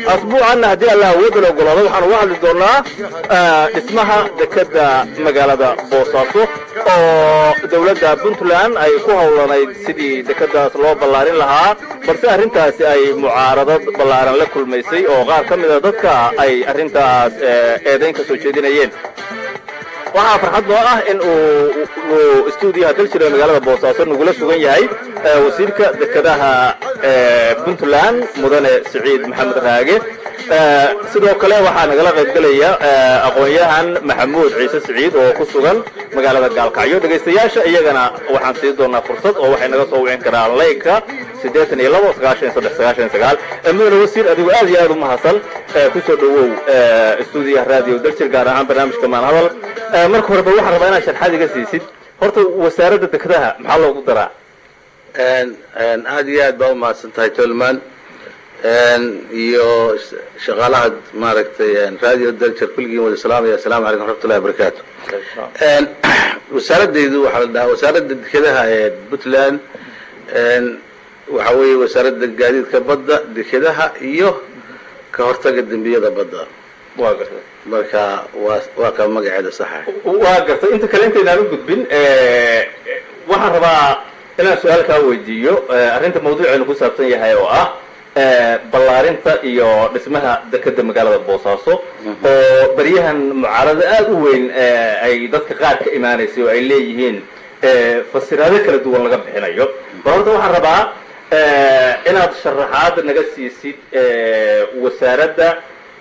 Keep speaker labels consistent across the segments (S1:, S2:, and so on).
S1: asbuucanna haddii allah awoodda la ogolaado waxaan uga hadli doonaa dhismaha dekeda magaalada boosaaso oo dowladda puntland ay ku howlanayd sidii dekedaas loo ballaarin lahaa balse arrintaasi ay mucaaradad ballaaran la kulmaysay oo qaar ka mida dadka ay arrintaas eedayn ka soo jeedinayeen waxaa farxad noo ah in uu stuudiyaha daljira magaalada boosaaso nagula sugan yahay wasiirka dekedaha puntland mudane siciid maxamed raage sidoo kale waxaa nagala qayb gelaya aqoon-yahan maxamuud ciise siciid oo ku sugan magaalada gaalkacyo dhegaystayaasha iyagana waxaan sii doonaa fursad oo waxay naga soo wicin karaan layka siddeetan iyo labo sagaashan saddex sagaashan sagaal mudane wasiir adigu aad iyo aad u mahadsan kusoo dhawow stuudiyaha radio daljir gaar ahaan barnaamijka maanhadal marka horeba waxaan rabaa inaad sharxaad iga siisid horta wasaaradda dekedaha maxaa loogu daraa
S2: aad iyo aad baa umahadsan tahay tolman iyo shaqaalaha maaragtay radio daljir kulligiin wada salaamaya asalamu calaykum waraxmatullahi wabarakaatu wasaaradaydu waxaa la dhahaa wasaaradda dekedaha ee puntland waxa weeye wasaaradda gaadiidka badda dekedaha iyo ka hortaga dembiyada badda
S1: waa gartay
S2: marka waa waa ka magaceeda saxa
S1: waa gartay inta kale intaynaan u gudbin waxaan rabaa inaan su-aal kaa weydiiyo arrinta mawduuceenu ku saabsan yahay oo ah ballaarinta iyo dhismaha dekeda magaalada boosaaso oo baryahan mucaarado aada u weyn ay dadka qaar ka imaanaysay oo ay leeyihiin fasiraado kala duwan laga bixinayo bal horta waxaan rabaa inaad sharaxaad naga siisid wasaaradda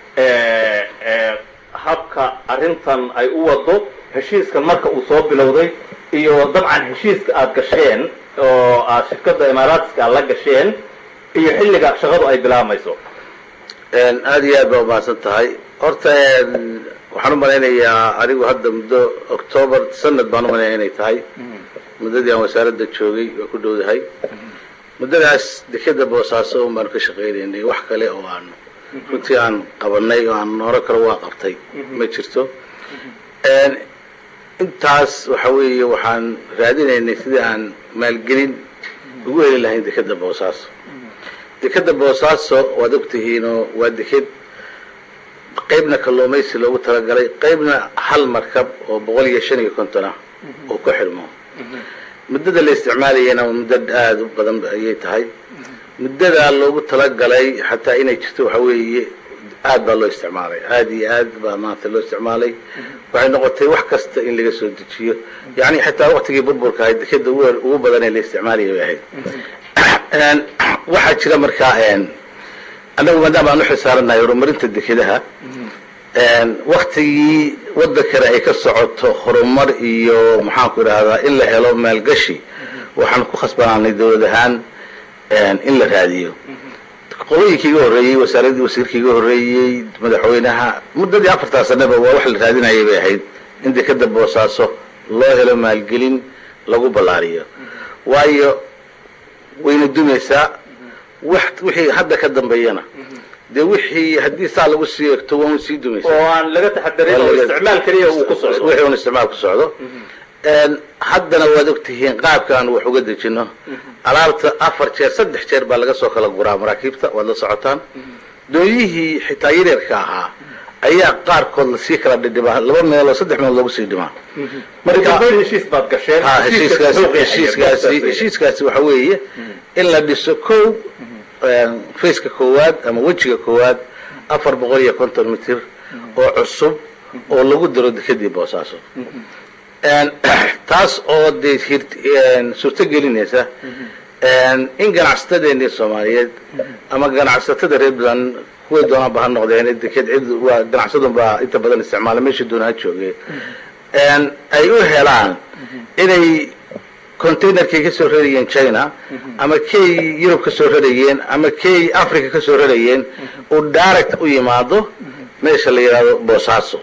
S1: habka arrintan ay u wado heshiiskan marka uu soo bilowday iyo dabcan heshiiska aad gasheen oo aad shirkadda imaaraatiska aad la gasheen iyo xilliga shaqadu ay bilaabmayso
S2: aada iyo aad baa umahadsan tahay horta waxaan u malaynayaa adigu hadda muddo octoobar sanad baan u malaynaya inay tahay muddadii aan wasaaradda joogay waa ku dhowdahay muddadaas dekeda boosaaso un baanu ka shaqaynaynay wax kale oo aan runtii aan qabanay oo aan nooro kale waa qabtay ma jirto intaas waxa weeye waxaan raadinaynay sidii aan maalgelin ugu heli lahayn dekeda boosaaso dekeda boosaaso waad ogtihiinoo waa deked qaybna kalluumaysi loogu talagalay qaybna hal markab oo boqol iyo shan iyo konton ah oo ku xidhmo muddada la isticmaalayana muddo aada u badan ayay tahay muddadaa loogu talagalay xataa inay jirto waxa weeye aad baa loo isticmaalay aada iyo aad baa maanta loo isticmaalay waxay noqotay wax kasta in laga soo dejiyo yani xataa waktigii burburka ahayd dekeda ugu badan ee la isticmaalaya bay ahayd waxaa jira markaa annagu maadaama aan uxilsaaranahay horumarinta dekedaha waktigii wadankana ay ka socoto horumar iyo maxaanku idhahdaa in la helo maalgashi waxaan ku khasbanaanay dawlad ahaan in la raadiyo qolooyinkii iga horreeyey wasaaradii wasiirkii iga horreeyey madaxweynaha muddadii afartaa sanaba waa wax la raadinayay bay ahayd in dekeda boosaaso loo helo maalgelin lagu ballaariyo waayo wayna dumaysaa wixii hadda ka dambeeyana dee wixii haddii saa lagu sii egto waa un sii dumaysaa
S1: oo aan laga taxadarin oo isticmaal keliya uu ku socdo
S2: wixii un isticmaal ku socdo haddana waad ogtihiin qaabka aan wax uga dejino alaabta afar jeer saddex jeer baa laga soo kala guraa maraakiibta waad la socotaan doonyihii xitaa yaryarka ahaa ayaa qaarkood lasii kala dhidhimaa laba meeloo saddex meelood lagu sii dhimaa
S1: marka heshiis baad gasheen
S2: ha heshiiskaasi heshiiskaasi heshiiskaasi waxa weeye in la dhiso kow faceka koowaad ama wejiga koowaad afar boqol iyo konton mitir oo cusub oo lagu daro dekedii boosaaso taas oo dee suurto gelinaysa in ganacsatadeenii soomaaliyeed ama ganacsatada reer puntland kuway doonaanba ha noqdeen deked cid waa ganacsadun baa inta badan isticmaala meeshii doona ha joogeen ay u helaan inay containerkay ka soo rarayeen china ama kay yurub ka soo rarayeen ama kay africa ka soo rarayeen uu direct u yimaado meesha la yidhahdo boosaaso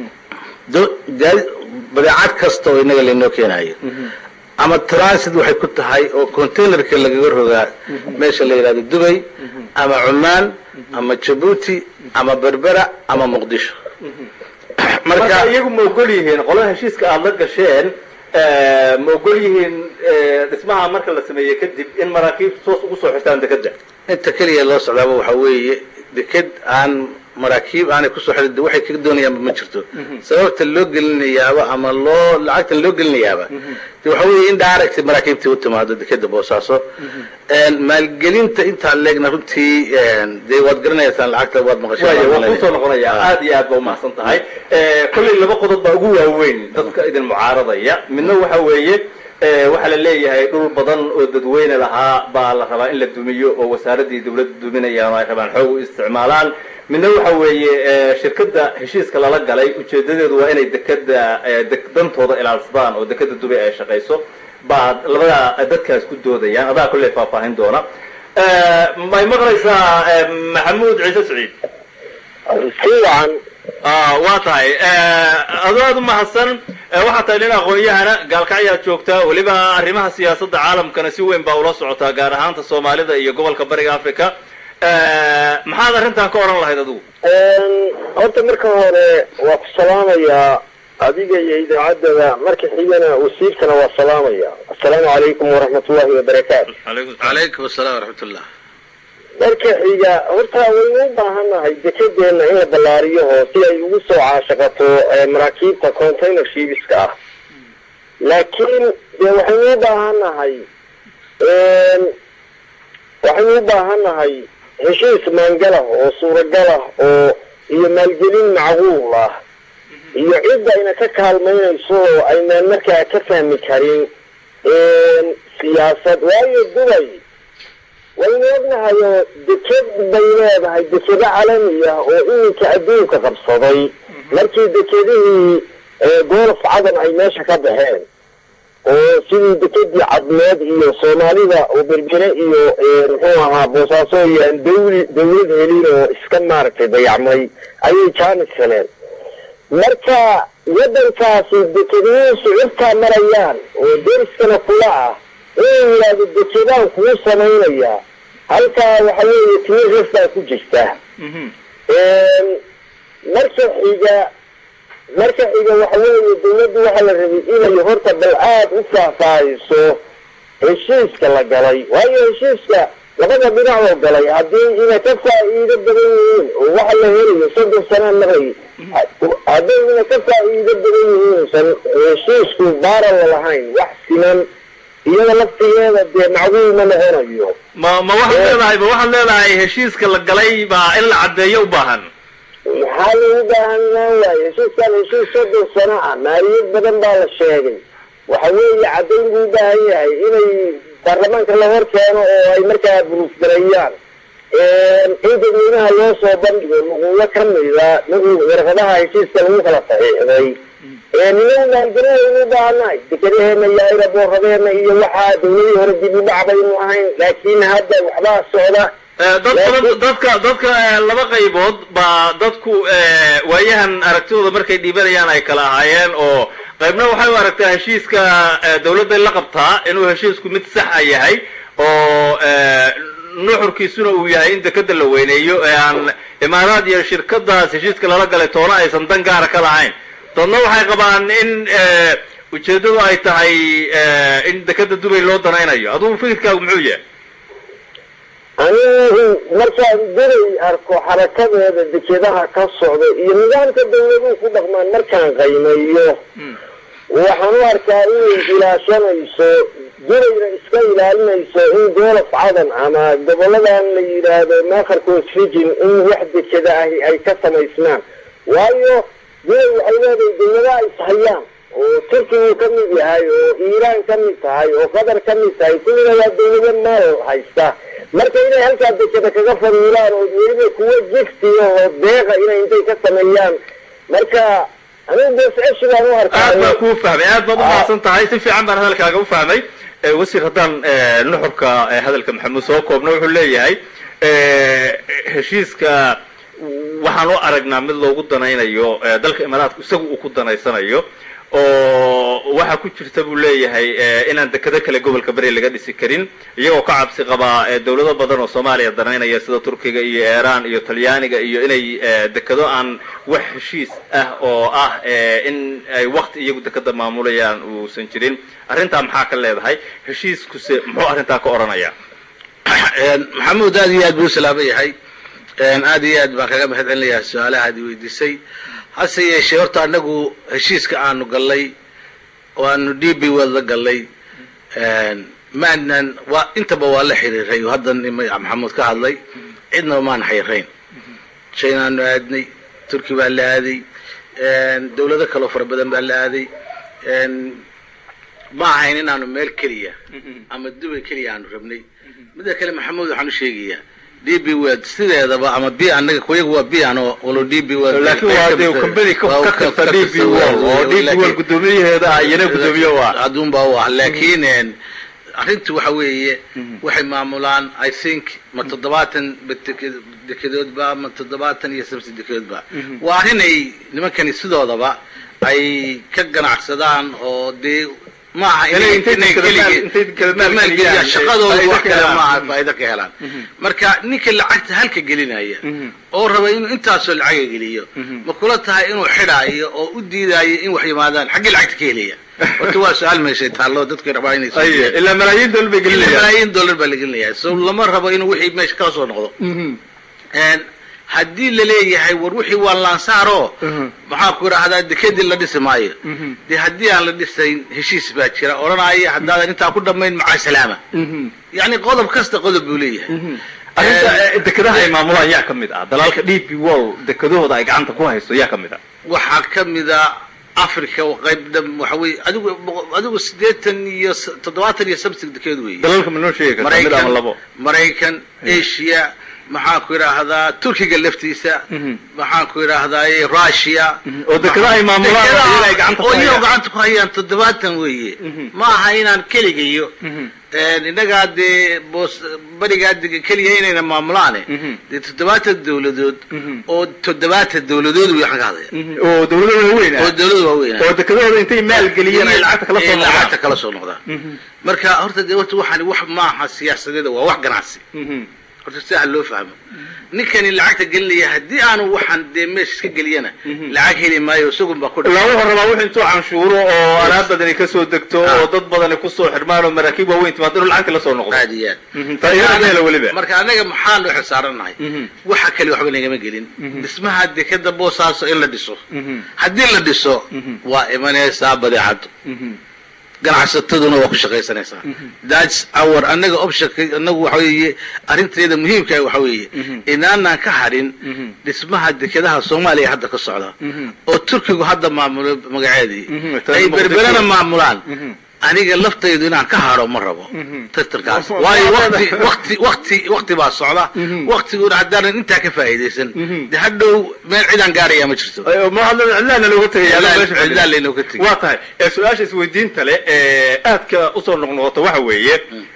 S2: badeecad kasta oo inaga laynoo keenayo ama transit waxay ku tahay oo containerka lagaga rogaa meesha la yidhahdo dubay ama cumaan ama jabuuti ama berbera ama muqdisho
S1: marka iyagu ma ogol yihiin qolada heshiiska aada la gasheen ma ogol yihiin dhismaha marka la sameeye kadib in maraakiib soos ugu soo xirtaan dekeda
S2: inta keliya loo socdaaba waxa weeye deked aan maraakiib aanay kusoo xidhin de waxay kaga doonayaanba ma jirto sababta loo gelinayaaba ama loo lacagtan loo gelinayaaba de waxa weeye in direct maraakiibtii u timaado dekeda boosaaso maalgelinta intaa leegna runtii dee waad garanaysaan lacagta waad
S1: waaya waan kusoo
S2: maqashay
S1: noqonaya aad iyo aad ba umahadsan tahay kollay laba qodob baa ugu waaweyn dadka idin mucaaradaya midna waxa weeye eh, waxaa la leeyahay dhul badan oo dadweyne lahaa baa la rabaa in la dumiyo oo wasaaraddii dawladda duminayaan oo ay rabaan xoog u isticmaalaan midna waxa weeye eh, shirkadda heshiiska lala galay ujeedadeedu waa inay dekeda eh, dek- dantooda ilaalsadaan oo dekeda dubay ay shaqayso baa labada dadkaas ku doodayaan adaa kolley faahfaahin doona Eh, may maqlaysaa eh, maxamuud ciise siciid
S3: fiican
S1: Ah, waa tahay adoo aad u mahadsan Eh, waxaa tahay nin aqoon-yahana gaalkacyaad joogtaa weliba arrimaha siyaasadda caalamkana si weyn baa ula socotaa gaar ahaanta soomaalida iyo gobolka bariga africa Eh, maxaad arrintan ka odhan lahayd adigu
S3: horta marka hore waa ku salaamayaa adiga iyo idaacaddada marka xigana wasiirkana waa salaamaya assalaamu calaykum waraxmatullahi wabarakaatu
S2: calaykum asalaam waraxmat ullah
S3: marka xiga horta waynu u baahannahay dekedeenna in la ballaariyo oo si ay ugu soo caashaqato eh, maraakiibta container shibiska ah laakiin dee waxaynu u baahannahay waxaynu u baahannahay heshiis maangalah oo suuragalah oo iyo maalgelin macquul ah iyo cidda ayna ka kaalmaynayso oo aynaan markaa ka fahmi karin siyaasad waayo dubay waynu ognahay oo deked bay leedahay dekedo calami ah oo iminka adduunka qabsaday markii dekedihii golf cadan ay meesha ka baxeen oo sidii dekedii cadmeed iyo soomaalida oo berbere iyo muxuu ahaa boosaaso iyo aan dawli dawlad helin oo iska maaragtay dayacmay ayay jaanis heleen marka waddankaasi dekediyihiisu cirkaa marayaan oo deriskana kula ah inuu yidhaahdo dekedaan kuu samaynayaa halkaa waxa weeye tiiris baa ku jirta marka xiga marka xiga waxa weeye dawladdu waxaa la rabay inay horta bal aad u faahfaahiso heshiiska la galay waayo heshiiska labada dhinac oo galay haddii inay ka faa'iido badan yihiin oo waxa la helayo soddon sanaa maray hadday inay ka faa'iido badan yihiin san heshiisku baaran la lahayn wax siman iyada laftigeeda dee macquul ma noqonayo
S1: ma ma waxaad leedahay ma waxaad leedahay heshiiska la galay baa in la caddeeyo u baahan
S3: maxaa lagu baahanaan waaye heshiiskan heshiis soddon sano ah maaliyad badan baa la sheegay waxa weeye caddayn buu u baahan yahay inay baarlamaanka la hor keeno oo ay markaa buruufgareeyaan in dadweynaha loo soo bandhigo nuquulo ka mida nuqul warqadaha heshiiska lagu kala saxiixday ninagu maalgelin waynu u baahannahay dekadaheena iyo ayraboorradeena iyo waxaa dawladii hore dib u dhac baynu ahayn laakiin hadda waxbaa socda
S1: Eh, dad badan dadka dadka eh, laba qaybood baa dadku eh, waayahan aragtidooda markay dhiibanayaan ay kala ahaayeen oo qaybna waxay u aragtaa heshiiska eh, dawladday la qabtaa inuu heshiisku mid sax a yahay oo eh, nuxurkiisuna uu yahay in dekeda la weyneeyo ee aan imaaraad iyo shirkadaas heshiiska lala galay toona aysan dan gaara ka lahayn dadna waxay qabaan in eh, ujeeddadu ay tahay eh, in dekeda dubay loo danaynayo adugu fikirkaagu muxuu yahay
S3: anigu markaan dubay arko xarakadeeda dekedaha ka socda iyo nidaamka dawladuhu ku dhaqmaan markaan qaymeeyo waxaan u arkaa inay ilaashanayso dubayna iska ilaalinayso in goolof cadan ama goboladan la yidhaahdo maakarkoos rijin in wax dekeda ahi ay ka samaysmaan waayo dubay waxay leedahay dawladaha ishayaan oo turkigu ka mid yahay oo iiraan ka mid tahay oo qatar ka mid tahay kuwina waa dawlado maal haysta marka inay halkaa dekeda kaga fadiilaan oo weliba kuwo jigsiya oo deeqa inay intay ka sameeyaan marka anigu boosceshi baan u arkaa
S1: aad baan kuu fahmay aad baad umahadsan tahay si fiican baan hadalkaaga u fahmay Eh, wasiir haddaan eh, nuxurka eh, hadalka maxamuud soo koobno wuxuu leeyahay eh, heshiiska waxaan u aragnaa mid loogu danaynayo eh, dalka imaaraadku isaga uu ku danaysanayo oo waxaa ku jirta buu leeyahay eh, inaan dekado kale gobolka beri laga dhisi karin iyagoo ka cabsi qabaa eh, dawlado badan oo soomaaliya danaynaya sida turkiga iyo iiraan iyo talyaaniga iyo inay eh, dekado aan wax heshiis ah oo ah eh, in ay wakti iyagu dekada maamulayaan uusan jirin arrintaa maxaa ka leedahay heshiiskuse muxuu arrintaa ka odhanaya
S2: maxamuud aad iyo aad buu u salaaman yahay aad iyo aad baan kaga mahad celinayaa su-aalaha ad weydiisay hase yeeshee horta anagu heshiiska aanu gallay oo aanu d b world la gallay maanan waa intaba waa la xiriiray oo haddan maxamuud ka hadlay cidnaba maan xiriirayn chinaanu aadnay turki baa la aaday dawlado kaloo fara badan baa la aaday ma ahayn inaanu meel keliya ama dubay keliya aanu rabnay midda kale maxamuud waxaan u sheegayaa d b world sideedaba ama b anaga kuyagu waa b ano walo d b world
S1: laakiin waa dee company ka tirsan d b world oo d b world guddoomiyaheeda ah iyana guddoomiye u ah
S2: adduunbaa u ah laakiin arrintu waxa weeye waxay maamulaan i think ma toddobaatan dekedoodba ma toddobaatan iyo sabsi dekedoodba waa arrin ay nimankani sidoodaba ay ka ganacsadaan oo dee maaha shaqadooda wax kale maaha faa'ido ka helaan marka ninka lacagta halka gelinaya oo raba inuu intaasoo lacaga geliyo ma kula tahay inuu xidhaayo oo u diidaayo in wax yimaadaan xaggii lacagta ka helaya horta waa su-aal meeshay taallo dadkay rabaa inay
S1: ilaa malaayiin dollar bay gelinayaan
S2: malaayiin dollar baa la gelinaya so lama rabo inuu wixii meesha kala soo noqdo haddii laleeyahay war wixii waa laansaaro maxaa ku idhaahdaa dekedii la dhisi maayo dee haddii aan la dhisayn heshiis baa jira odhanaya haddaadan intaa ku dhamayn maca salaama yani qodob kasta qodob buu leeyahay
S1: arrinta dekedaha ay maamulaan yaa ka mid ah dalaalka d b wall dekedahooda ay gacanta ku hayso yaa ka mid ah
S2: waxaa ka mida africa qayb dham waxa weye adigu adigu siddeetan iyo toddobaatan iyo sabsig dekeed weeye
S1: dalalka ma noo sheegi kartaa mid ama labo
S2: maraykan asia maxaan ku idhaahdaa turkiga laftiisa maxaan ku idhaahdaa russia
S1: oo dekedaha ay maamulaan ay gacanta ku
S2: oo iyagoo
S1: hayaan
S2: gacanta ku hayaan toddobaatan weeye ma aha inaan keligayo innagaa dee boos barigaa dega keliya inayna maamulaane dee toddobaatan dawladood oo toddobaatan dawladood way waxaan ka hadlaya
S1: oo dawladooda weyn ah
S2: oo dawlada waaweyn
S1: oo dekedahooda intay maal geliyeen ay lacagta kala soo
S2: Ay lacagta
S1: noqdaan
S2: kala soo noqdaan marka horta dee horta waxaan wax maaha siyaasadeeda waa wax ganacsi horta sidaa loo fahmo ninkani lacagta gelinaya haddii aanu waxaan dee meesha iska geliyana lacag heli maayo isagun baa ku
S1: ilaa wuxuu rabaa wix intuu canshuuro oo alaab badani kasoo degto oo dad badani kusoo xirmaan oo maraakiib waaweyn timaado inuu lacagta la soo noqdo
S2: aad iyo
S1: Mhm. taageero ka hela weliba
S2: marka anaga maxaanu xisaarannahay waxa kale waxba nagama gelin dhismaha dekeda boosaaso in la dhiso haddii la dhiso waa imanaysaa badeecaddu ganacsataduna waa ku shaqaysanaysaa thats our anaga optionka anagu waxa weeye arrinteeda muhiimka waxa weeye inaanaan ka hadhin dhismaha dekedaha soomaaliya hadda ka socda oo turkigu hadda maamulo magaceedii
S1: Mhm.
S2: ay berberana maamulaan
S1: Mhm.
S2: aniga laftaydu inaan ka hadho ma rabo tartankaas waayo wakti wakti wakti wakti baa socda waktiguna haddaanan intaa ka faa'iidaysan de hadhow meel cidaan gaaraya ma jirto
S1: ma hadla cidlaana looga tegaya adoo meesha fadhiya.
S2: cidlaan laynooga tegay
S1: waa tahay ee su-aasha isweydiinta leh ee aadka usoo noqnoqota waxa weeye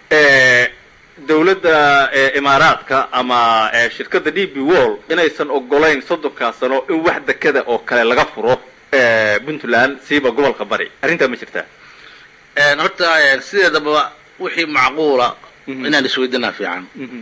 S1: ee dawladda ee imaaraadka ama ee shirkadda d b wall inaysan ogolayn soddonkaa sano in wax dekada oo kale laga furo ee puntland siiba gobolka bari arrintaa ma jirtaa
S2: Een, horta een, sideedaba wixii macquula inaan isweydiinaa fiican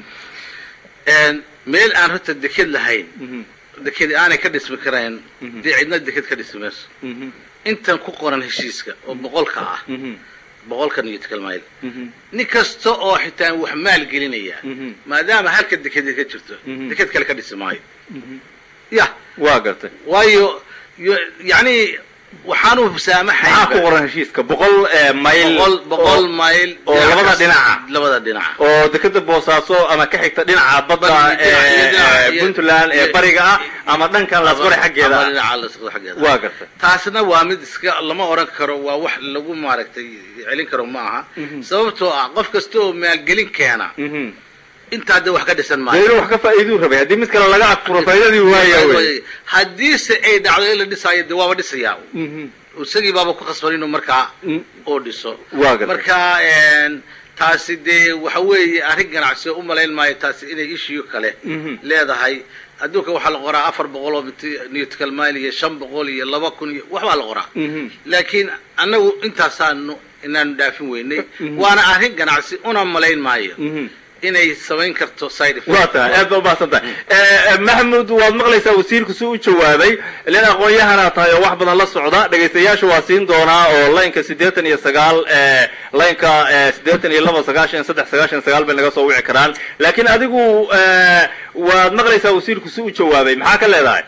S2: Een, meel aan horta deked lahayn dekedi aanay ka dhismi karayn dee cidna deked ka dhismi mayso intan ku qoran heshiiska oo boqolka ah boqolka newtical mile nin kasta oo xitaa wax maal gelinaya maadaama halka dekedi ka jirto deked kale ka dhisi maayo ya
S1: waa gartay
S2: waayo yo- yacni waxaanu saamaxay
S1: maxaa ku qoran heshiiska boqol ee mayl
S2: boqol boqol mayl
S1: oo labada
S2: kasta-
S1: dhinaca.
S2: labada dhinaca
S1: oo dekeda boosaaso ama ka xigta dhinaca badda
S2: Badda,
S1: ee
S2: iyo dhinaca-
S1: ee
S2: iyo-
S1: puntland ee
S2: iyo-
S1: bariga ah ama dhankan lasqore xaggeeda
S2: Ama
S1: ah.
S2: dhinaca lasqore xaggeeda
S1: waa gartay
S2: taasna waa mid iska lama oran karo waa wax lagu maaragtay celin karo ma aha sababtoo ah qof kasta oo maalgelin keena intaa de wax ka dhisan
S1: dee
S2: maayo
S1: inuu wax ka faa'iiduu rabay haddii mid kale laga adfuro faa'iidadii waaya wey
S2: haddiise ay dhacdo in la dhisaayo de waaba dhisayaa isagii baaba ku khasban inuu markaa oo dhiso
S1: Waa gartay.
S2: marka een, taasi dee waxa weeye arrin ganacsi oo u malayn maayo taasi inay ishiyo kale leedahay adduunka waxaa la qoraa afar boqol oo newtical mile iyo shan boqol iyo laba kun iyo waxbaa la qoraa laakiin annagu intaasaanu inaanu dhaafin weynay waana arrin ganacsi una malayn maayo inay samayn karto side effect
S1: waa tahay aad ba umahadsan tahay maxmud waad maqlaysaa wasiirku si u jawaabay len aqoon-yahana tahay oo wax badan la socda dhegaystayaasha waa siin doonaa oo laynka siddeetan iyo sagaal laynka siddeetan iyo laba sagaashan saddex sagaashan sagaal bay naga soo wici karaan laakiin adigu waad maqlaysaa wasiirku si u jawaabay maxaa ka leedahay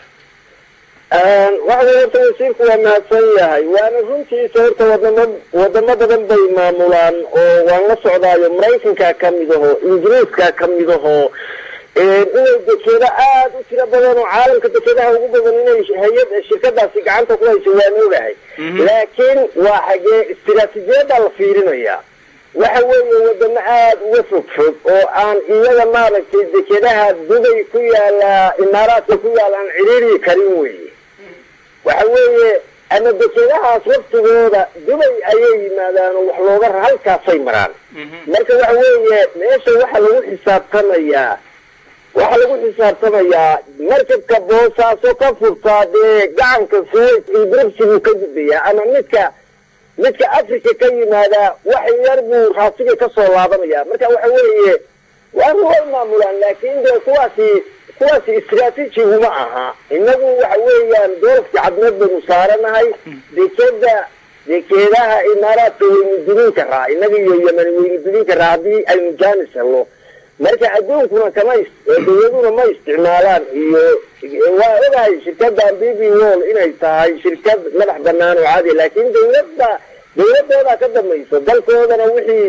S3: waxa wey horta wasiirku waa mahadsan yahay waana runtiisa horta wadamo wadamo badan bay maamulaan oo waan la socdaayo maraykanka ka mid aho ingiriiska ka mid aho inay dekedo aad u tiro badan oo caalamka dekedaha ugu badan inay hay-ad shirkadaasi gacanta ku hayso waan ogahay laakiin waa xagee istiraatiijiyadda la fiirinaya waxa weeye wadamo aada uga fog fog oo aan iyaga maaragtay dekedaha dubay ku yaala imaaraadka ku yaala aan ciriiri karin weye waxa weeye ama dekedahaas waftigooda dubay ayay yimaadaan oo wax looga halkaasay maraan marka waxa weeye meesha waxa lagu xisaabtamayaa waxaa lagu xisaabtamayaa markabka boosaaso ka furtaa dee gacanka suways iyo bribsiguu ka gudbayaa ama midka midka africa ka yimaada wax yar buu raasiga kasoo laabanaya marka waxa weeye waana way maamulaan laakin dee kuwaasi kuwaasi istraatiijiguma aha inagu waxa weeyaan doolafka cadmeed baynu saaranahay dekeda dekeedaha imaaraadka waynu dudin karaa inaga iyo yemen waynu dudin karaa haddii aynu jaanis helno marka adduunkuna kama dawladuna ma isticmaalaan iyo waa ogahay shirkadan b b wall inay tahay shirkad madax banaan oo caadi laakin dawladda dawladoodaa ka dambayso dalkoodana wixii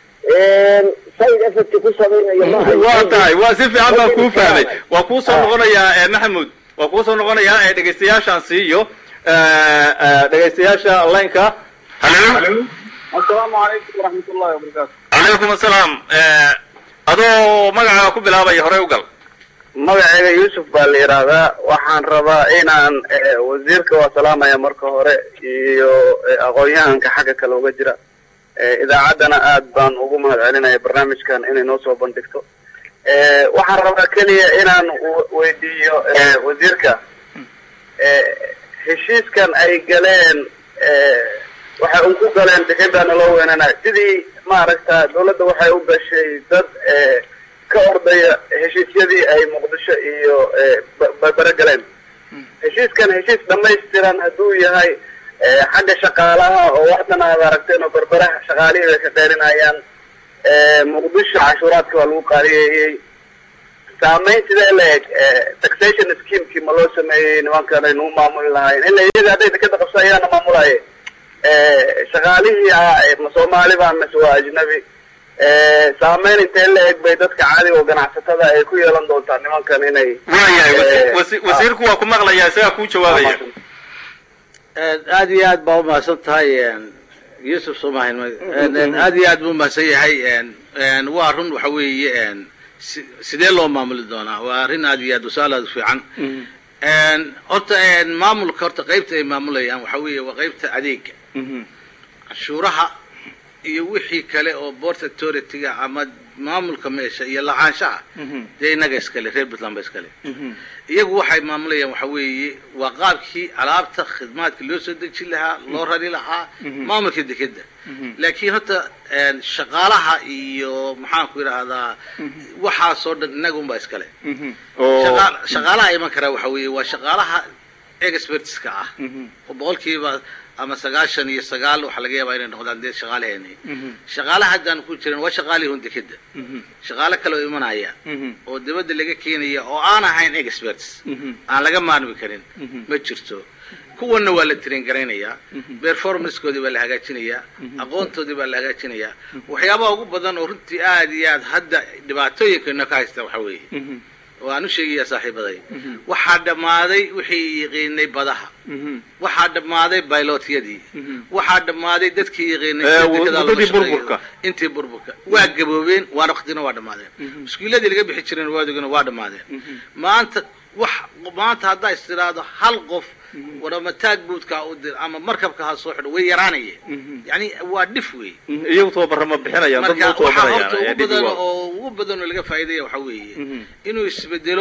S3: side effect ku samaynaya maaha
S1: waa tahay waa si fiican baan kuu fahmay waa kuu soo noqonayaa maxamuud waa kuu soo noqonayaa dhegaystayaashaan siiyo dhegaystayaasha laynka halo
S4: asalaamu calaykum waraxmat ullahi wabarakaatu
S1: calaykum asalaam adoo magacaa ku bilaabaya horey u gal
S4: magacayga yuusuf baa la yidhaahdaa waxaan rabaa inaan wasiirka waa salaamaya marka hore iyo aqoon-yahanka xagga kale uga jira idaacaddana aad baan ugu mahad celinaya barnaamijkan inay noo soo bandhigto waxaan rabaa keliya inaan weydiiyo wasiirka heshiiskan ay galeen waxay un ku galeen dekeda naloo weynana sidii maaragta dawladda waxay u gashay dad ka ordaya heshiisyadii ay muqdisho iyo barbere galeen heshiiskan heshiis dhamaystiran hadduu yahay xagga shaqaalaha oo waxdan aad aragteen oo berberaha shaqaalihii bay ka dheerinayaan muqdisho cashuuraadka waa lagu qaaliyeeyey saameyn sidee la eg taxation schemekii ma loo sameeyey nimankan ay nagu maamuli lahayn ila iyaga hadday dekeda qabso ayaana maamulaye shaqaalihii ma soomaali ba mise waa ajnabi saameyn intee la eg bay dadka caadiga oo ganacsatada ay ku yeelan doontaa nimankan inay
S1: waayahay wasiirku waa ku maqlayaa isagaa kuu jawaabaya
S2: aad iyo aad baa umahadsan tahay yuusuf somahin aad iyo aad buu umahadsan yahay waa run waxa weeye sidee loo maamuli doonaa waa arrin aad iyo aad wasaal aad u fiican horta maamulka horta qaybta ay maamulayaan waxa weeye waa qaybta adeega canshuuraha iyo wixii kale oo port authority-ga ama maamulka meesha iyo lahaanshaha dee innaga iskale reer puntland ba iskale iyagu waxay maamulayaan waxa weeye waa qaabkii alaabta khidmaadka loo soo dejin lahaa loo rari lahaa maamulka dekeda laakiin horta shaqaalaha iyo maxaan ku idhaahdaa waxaasoo dhan innaga unbaa iskale shaqaalaha iman karaa waxa weeye waa shaqaalaha expertska ah oo boqolkiiba ama sagaashan iyo sagaal waxaa laga yaabaa inay noqdaan dee shaqaalaheeni shaqaalaha haddaan ku jiran waa shaqaalihii hun dekeda shaqaalo kale oo imanaya oo dibadda laga keenaya oo aan ahayn experts aan laga maarmi karin ma jirto kuwanna waa la train garaynayaa performancekoodii baa la hagaajinayaa aqoontoodii baa la hagaajinayaa waxyaabaha ugu badan oo runtii aad iyo aad hadda dhibaatooyinkeena ka haysta waxa weeye oo aan u sheegayaa saaxiibaday waxaa dhammaaday wixii yaqiinay badaha waxaa dhammaaday bailotyadii waxaa dhammaaday dadkii
S1: muddadii burburka
S2: intii burburka waa gaboobeen waana waktina waa dhammaadeen muskiiladii laga bixi jireen waadogana waa dhammaadeen maanta wax maanta haddaa is tiraahdo hal qof warama taag buudkaa u dir ama markabka ha soo xidho way yaraanayeen yani waa dhif wey
S1: iyagu tababara ma bixinayaan dad
S2: marka
S1: ma
S2: waxaa horta ugu badan
S1: tababarayaan
S2: oo ugu badan oo laga faa'iidaya waxa weeye inuu isbedelo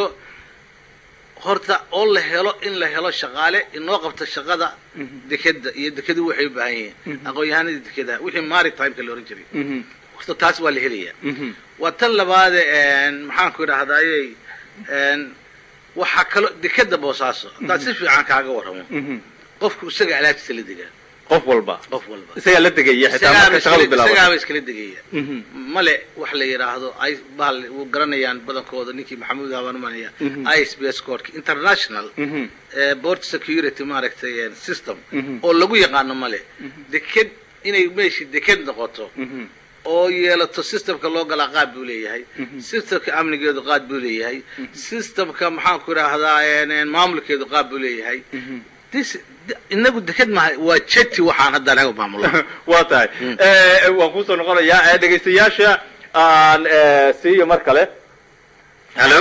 S2: horta oo la helo in la helo shaqaale inoo qabta shaqada dekeda iyo dekadu waxay u baahan yihiin aqoon-yahanadii dekedaha wixii maritime-ka la ohan jiray horta taas waa la helaya waa tan labaade maxaan ku idhahdayey waxaa kaloo dekeda boosaaso haddaad si fiican kaaga warramo qofku isaga alaabtiisa la degaa
S1: qof walba
S2: qof walba
S1: isagaa la degaya xitaa marka shaqadu bilaabato
S2: isagaaba iskala degaya male wax la yidhaahdo ay bahal u garanayaan badankooda ninkii maxamuud habaan umanaya i s b s codka international eh, board security maaragtay eh, system oo lagu yaqaano male deked inay meeshii deked noqoto oo yeelato systemka loo galaa qaad buu leeyahay systemka amnigeedu qaad buu leeyahay systemka maxaan ku idhaahdaa en- en maamulkeedu qaad buu leeyahay This- inagu deked maha waa jeti waxaan hadda anaga maamulo
S1: waa tahay Eh, waan kusoo noqonayaa Eh, dhegaystayaasha aan eh, siiyo mar kale
S2: hallo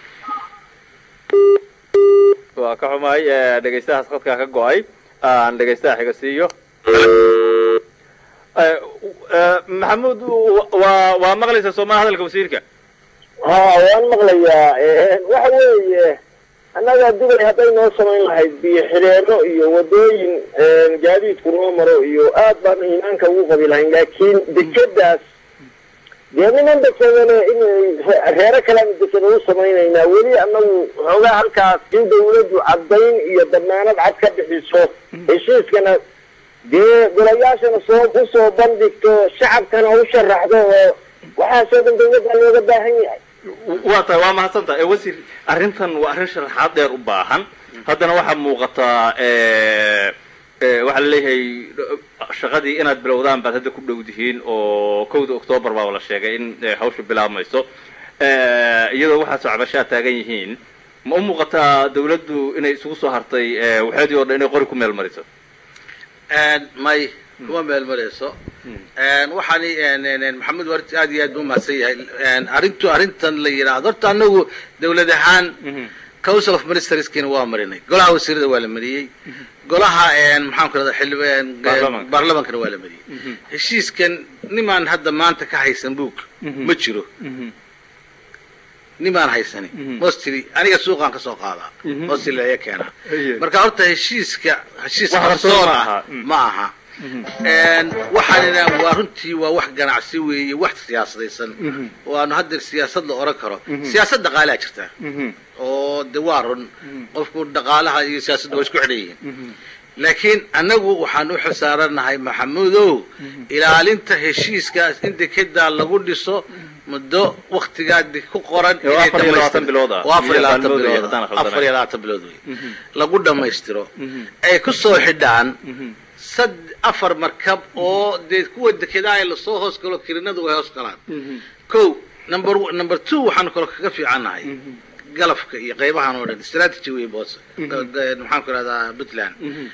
S1: waa ka xumahay eh, dhegaystahaas khadkaa ka go-ay aan dhegaystaha xiga siiyo Eh, eh, maxamuud w- waa waa maqlaysa soomaa hadalka wasiirka
S3: ha waan maqlayaa waxa weeye annaga dubay hadday noo samayn lahayd biyo xidheeno iyo wadooyin gaadiidku noo maro iyo aad baan iimaanka ugu qabi lahayn laakiin dekedaas dee niman dekedane in reero kalean dekeda u samaynaynaa weli annagu xoogaa halkaas in dawladdu caddayn iyo damaanad cad ka bixiso heshiiskana dee golayaashana soo kusoo bandhigto shacabkana u sharaxdo oo waxaasoo dhan dawladda looga baahan yahay
S1: waa tahay waa mahadsan tahay Eh, wasiir arrintan waa arrin sharaxaad dheer u baahan haddana waxaa muuqataa eh, eh, waxaa laleeyahay shaqadii inaad bilowdaan baad hadda ku dhow dihiin oo kowda octoobar baa la sheegay in eh, hawsha bilaabmayso Eh, iyadoo waxaas cabashaa taagan yihiin ma u muuqataa dawladdu inay isugu soo hartay eh, waxeedii oo dhan inay qori ku meel mariso
S2: may kuma meel marayso waxaan maxamed warti aad iyo aad buu mahadsan yahay arrintu arrintan la yidhaahdo horta anagu dawlad ahaan council of ministerskiina waa marinay golaha wasiirada waa la mariyey golaha maxaan ku rahda xildhib
S1: Baarlamaanka.
S2: baarlamaankana waa la mariyey heshiiskan nimaan hadda maanta ka haysan buug ma jiro nimaan haysanin mostly aniga suuqaan kasoo qaadaa mostly laga keenaa
S1: Iye.
S2: marka horta heshiiska heshiis
S1: Wax qarsoon
S2: qarsoon
S1: ma
S2: ah
S1: aha. Mm.
S2: ma aha waxaanina waa runtii waa wax ganacsi weeye wax siyaasadaysan waanu hadda siyaasad la oran karo siyaasad dhaqaalaa jirta oo de waa run qofku dhaqaalaha iyo siyaasaddu waa isku xidhan yihiin laakiin annagu waxaan u xilsaaranahay maxamuudow ilaalinta heshiiskaas in dekedaa lagu dhiso muddo waktigaa de- ku qoran
S1: Ee, waa
S2: inay
S1: afar iyo labaatan
S2: dhammaystir-
S1: bilood ah.
S2: waa afar iyo labaatan
S1: Iyo maalmood
S2: bilood
S1: haddaan
S2: ah.
S1: khaldanayn.
S2: afar iyo labaatan bilood wey lagu dhammaystiro ay ku soo xidhaan sad afar markab oo dee kuwa dekedaa ee lasoo hoos galo kirinadu way hoos galaan ko number one- number two waxaanu kaloo kaga fiicannahay galafka iyo qaybahan oo dhan strategy wey boos maxaan ku ihahdaa puntland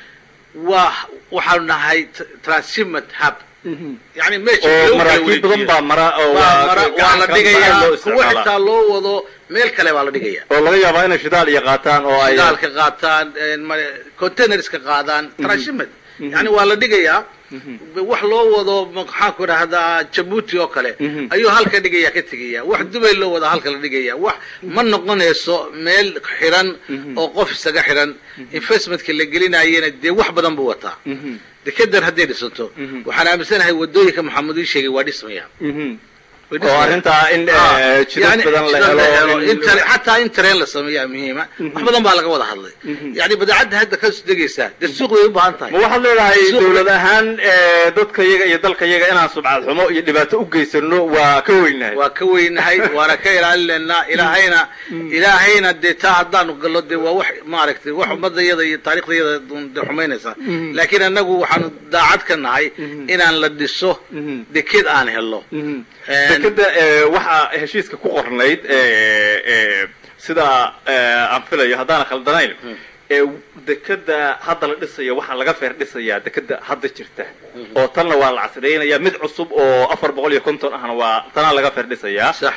S2: waa waxaanu nahay t- transshipment hub yani meesha
S1: oo
S2: lagu kala
S1: maraakiib badan
S2: wareejiyo.
S1: baa mara oo
S2: waa mara waa la
S1: gacan
S2: dhigayaa
S1: loo
S2: kuwa
S1: isticmaalaa.
S2: xitaa loo wado meel kale baa la dhigaya
S1: oo laga yaabaa inay shidaal iyo qaataan oo ay
S2: shidaalka qaataan mare- containerska qaadaan transshipment yani waa la dhigayaa wax loo wado maxaan ku idhahdaa jabuuti oo kale ayuu halka dhigaya ka tegaya wax dubay loo wada halka la dhigaya wax ma noqonayso meel xiran oo qof isaga xiran investmentka la gelinayena dee wax badan buu wataa dekedan hadday dhisanto waxaan aaminsanahay wadooyinka maxamed ii sheegay waa dhismayaan Way
S1: oo
S2: dhismayaan.
S1: arrintaa in
S2: Ah,
S1: eh, jidad
S2: yani
S1: badan la
S2: jidad
S1: helo in-
S2: in tare- xataa in tareen la sameeyaa muhiima wax badan baa laga wada hadlay yani badeecadda hadda ka degaysaa dee suuq way u baahan tahay
S1: ma waxaad leedahay
S2: Suuq-
S1: dawlad ahaan eh, dadka yaga iyo dalka yaga inaan subcad xumo iyo dhibaato u geysano waa ka weynahay
S2: waa ka weynahay waana ka ilaalinaynaa ilaahayna ilaahayna dee taa haddaanu gallo dee waa wax maaragtay wax ummadayada iyo taariikhdayada de xumaynaysaa laakiin annagu waxaanu daacad ka nahay inaan la dhiso deked aan helno
S1: dekeda eh, waxaa heshiiska ku qornayd eh, eh, sida eh, aan filayo haddaan khaldanayn ee dekeda hadda la dhisayo waxaa laga feer dhisayaa dekeda hadda jirta oo tanna waa la casriyeynaya mid cusub oo afar boqol iyo konton ahna waa tanaa laga feer dhisayaa
S2: sax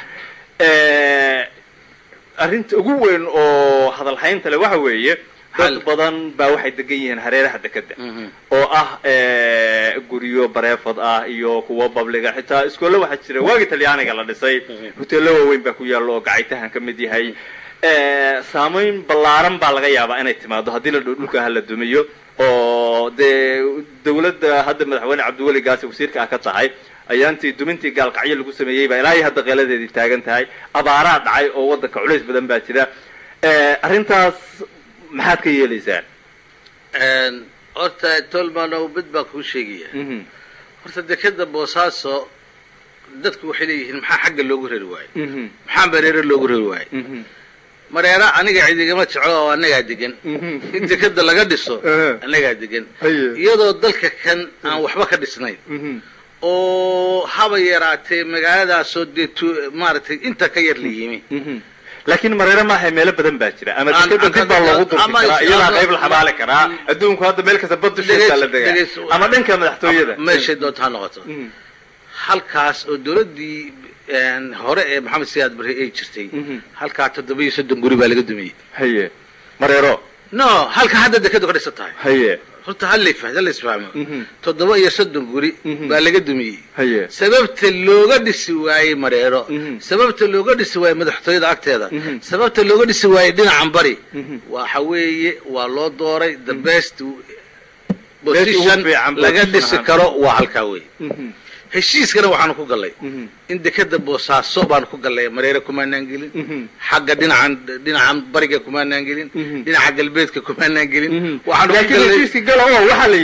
S1: Eh, arrinta ugu weyn oo hadalhaynta le waxa weeye dad
S2: Hal.
S1: badan baa waxay degan yihiin hareeraha dekeda oo ah eh, guryo bareefad ah iyo kuwo babliga xitaa iskoolle waxaa jira waagii talyaaniga la dhisay hoteello waaweyn baa ku yaalla oo gacaytahan ka mid yahay Eh, saamayn ballaaran baa laga yaabaa inay timaado haddii la dho dhulka hala dumiyo oo dee dawladda hadda madaxweyne cabdiweli gaasi wasiirka ah ka tahay ayaantii dumintii gaalkacyo lagu sameeyey baa ilaa iyo hadda qeeladeedii taagan tahay abaaraa dhacay oo waddanka culays badan baa jira arrintaas maxaad ka yeelaysaan
S2: horta tolmanow mid baan kuu sheegaya horta dekeda boosaaso dadku waxay leeyihiin maxaa xagga loogu rari waayo maxaa mareero loogu rari waayo mareera aniga cidigama jeclo oo annagaa degan in dekeda laga dhiso annagaa degan iyadoo dalka kan aan waxba ka dhisnayn oo haba yaraatee magaaladaasoo dee maaragtay inta ka yar la yimi
S1: laakiin mareero maaha meelo badan baa jira ama dekeda dib baa loogu durki karaa iyadaa qayb la xabaali karaa adduunku hadda meel kasta bad dusheesaa la degaa ama dhanka madaxtooyada
S2: meeshay doonta ha noqoto halkaas oo dawladdii hore ee maxamed siyaad barre ay jirtay halkaa toddoba iyo soddon guri baa laga dumiyey
S1: haye mareero
S2: no halka hadda dekedu ka dhisan tahay
S1: haye
S2: horta halafa hala isfahmo toddoba iyo soddon guri baa laga dumiyey
S1: haye
S2: sababta looga dhisi waayey mareero sababta looga dhisi waayey madaxtooyada agteeda sababta looga dhisi waayey dhinacan bari waxa weeye waa loo dooray the best position laga dhisi karo waa halkaa wey heshiiskana waxaanu ku gallay in dekeda boosaaso baanu ku gallay mareere kumaanaan gelin xagga dhinacan dhinacan bariga kumaanaan gelin dhinaca galbeedka kumaanaan gelin waxaanu ku gallay
S1: waxaa la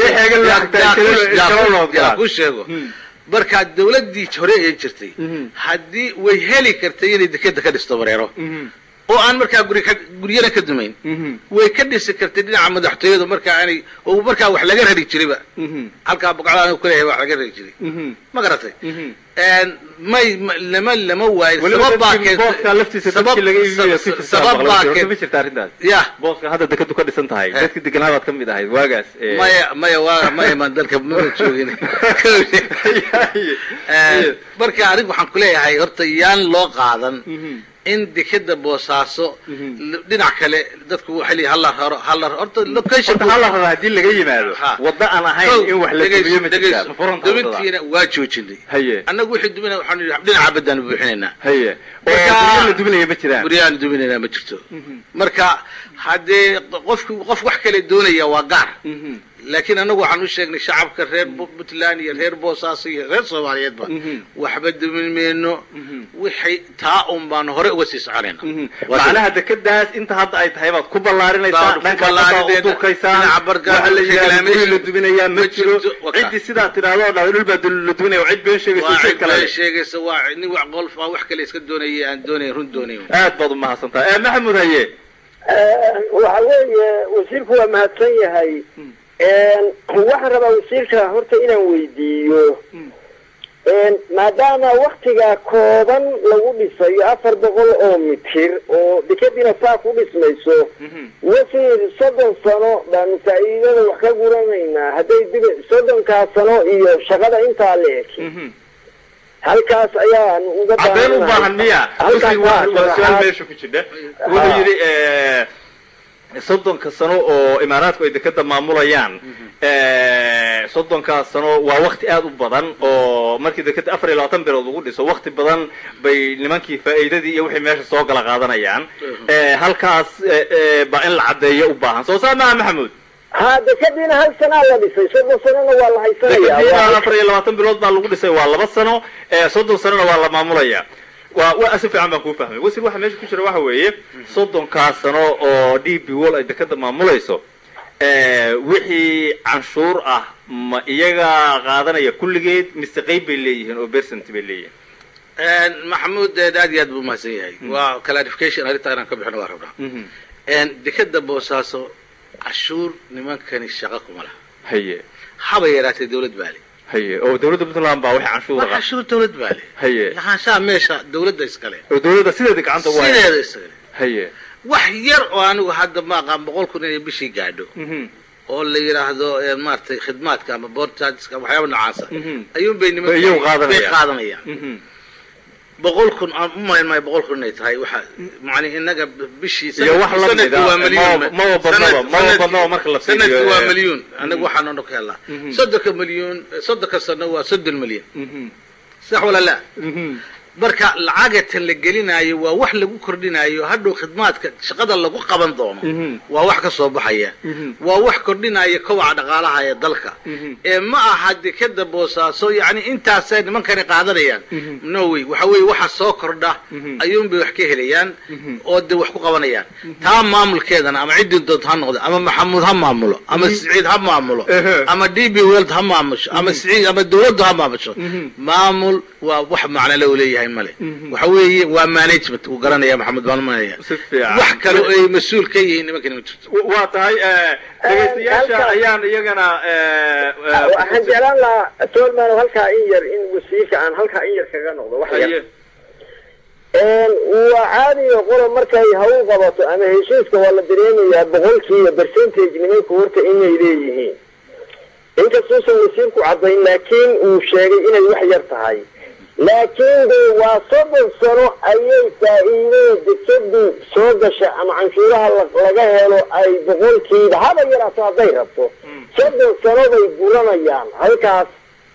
S1: yidhi
S2: ku sheego markaa dawladdii hore ee jirtay haddii way heli kartay inay dekeda ka dhisto mareero oo aan markaa guri ka guryana ka dumayn way ka dhisi kartay dhinaca madaxtooyada markaa aanay oo markaa wax laga rari jirayba halkaa boqocda kuleeyahay wax laga rari jiray ma garatay may lama lama waayo sabab baa sabab baa ya
S1: booska hadda dekadu ka dhisan tahay dadki deganaabaad ka mid ahayd waagaas
S2: maya maya waa maya maan dalka mama joogin marka anigu waxaan kuleeyahay horta yaan loo qaadan in dekeda boosaaso dhinac kale dadku waxay leeyihin hala raro hala horta location
S1: horta hala raro haddii laga yimaado wadda aan ahayn in wax la dumiyo ma jirtaa ma furanta
S2: dumintiina waa joojinay
S1: haye
S2: annagu wixii duminaya waxaanu yidhi dhinaca baddaan buuxinaynaa
S1: haye oo guryo la duminaya ma jiraan
S2: guryahaan duminaynaa ma jirto marka haddee qofku qof wax kale doonaya waa gaar laakiin annagu waxaan u sheegnay shacabka reer puntland iyo reer boosaaso iyo reer soomaaliyeedba waxba dumin mayno wixay taa un baanu hore uga sii soconayna
S1: macnaha dekadaas inta hadda ay tahay baad ku ballaarinaysaa dhanka u durkaysaan waxa la yidhahda guri la duminayaa ma jiro ciddii sidaa tidhaahdo oo dhahdo dhul baa la duminaya cid been sheegaysa
S2: waa
S1: cid
S2: cid
S1: kale
S2: been sheegaysa waa nin wax qolf ah wax kale iska doonaya aan doonayn run doonayn
S1: aad baad umahadsantahay ee maxamud haye
S3: waxa weeye wasiirku waa mahadsan yahay waxaan rabaa wasiirka horta inaan weydiiyo maadaama waktigaa kooban lagu dhisayo afar boqol oo mitir oo dekadiina saa ku dhismayso wasiir soddon sano baanu faa'iidada wax ka guranaynaa hadday dib soddonkaa sano iyo shaqada intaa la eg halkaas ayaan uga
S1: cadeen u baahan miya
S3: Halkaas
S1: Wasiir, waa waa su-aal
S3: waa-
S1: meesha ku jidha wuxuu yidhi soddonka sano oo imaaraadku ay dekada maamulayaan soddonkaas sano waa wakti aad u badan oo markii dekada afar iyo labaatan bilood lagu dhiso wakti badan bay nimankii faa'iidadii iyo wixii meesha soo gala qaadanayaan halkaas eh, eh, baa in la caddeeyo u baahan soo saa maaha maxamuud
S3: ha dekadiina hal sanaa la dhisay soddon sanona waa la haysanaya
S1: dekadiina afar iyo labaatan bilood baa lagu dhisay waa laba sano eh, soddon sanona waa la maamulaya waa waa si fiican baan kuu fahmay wasir waxa meesha ku jira waxa weeye soddonkaas sano oo d b wall ay dekada maamulayso eh, wixii canshuur ah ma iyaga qaadanaya kulligeed mise qayb bay leeyihiin oo percent bay leeyihiin
S2: maxamuud eh, aad iyo aad buu mahadsan yahay waa clarification arrintaa inaan ka bixino waa rabnaa dekada boosaaso cashuur nimankani shaqo kuma laha
S1: haye
S2: haba yaraatee dawlad baa le
S1: haye oo dawladda puntland baa wixii canshuur
S2: waa
S1: ah
S2: cashuur dawlad baa le
S1: haye
S2: lahaanshaha meesha dawladda iskale
S1: oo dawladda sideeda gacanta ugu haya
S2: sideeda iskale
S1: haye
S2: wax yar oo anigu hadda ma aqaan boqol kun inay bishii gaadho
S1: Mhm.
S2: oo la yidhaahdo eh, maaragtay khidmaadka ama board chargeska waxyaaba noocaasa
S1: Mhm.
S2: ayuun bay niman
S1: Bay iyagu qaadanayaan.
S2: bay qaadanayaan
S1: Mhm.
S2: boqol kun aan u malayn maayo boqol kun inay tahay waxa macni inaga bishii
S1: iyo wax la mid
S2: sanadkii waa
S1: ah
S2: milyuun
S1: ma ma badnaba ma badnaba marka la fiiriyo
S2: sanadkii waa
S1: eh,
S2: milyuun anaga waxaan ono ka helnaa
S1: Mhm.
S2: soddonka milyuun soddonka sano waa soddon milyan
S1: mhm.
S2: sax wala la
S1: Mhm.
S2: marka lacagatan la gelinayo waa wax lagu kordhinayo hadhow khidmaadka shaqada lagu qaban doono waa wax ka soo baxaya waa wax kordhinaya kobaca dhaqaalaha ee dalka ee ma aha dekeda boosaaso yani intaasay nimankani qaadanayaan no way waxa weeye waxa soo kordha ayuunbay wax ka helayaan oo de wax ku qabanayaan taa maamulkeedana ama ciddii dood ha noqdo ama maxamuud ha maamulo ama siciid ha maamulo ama d b weld ha maamusho ama siciid ama dawladdu ha maamusho maamul waa wax macno le u leeyahay male waxa weeye waa management uu garanaya maxamed baalmanaya
S1: Si fiican.
S2: wax kale oo ay mas-uul ka yihiin nimankani ma jirto
S1: waa tahay dhegaystayaasha
S3: halka-
S1: ayaan iyagana
S3: waxaan jeclaan lahaa tolman halkaa in yar in wasiirka aan halkaa in yar kaga noqdo wax yar
S1: haye
S3: waa caadiga qola markay hawl qabato ama heshiiska waa la dareemayaa boqolkiiba percentage nimanku horta inay leeyihiin inkastuusan wasiirku caddayn laakiin uu sheegay inay wax yar tahay laakiin de waa soddon sano ayay faa'iidada dekadu soo gasha ama canshuuraha la- laga helo ay boqolkiiba haba yaraato hadday rabto soddon sano bay guranayaan halkaas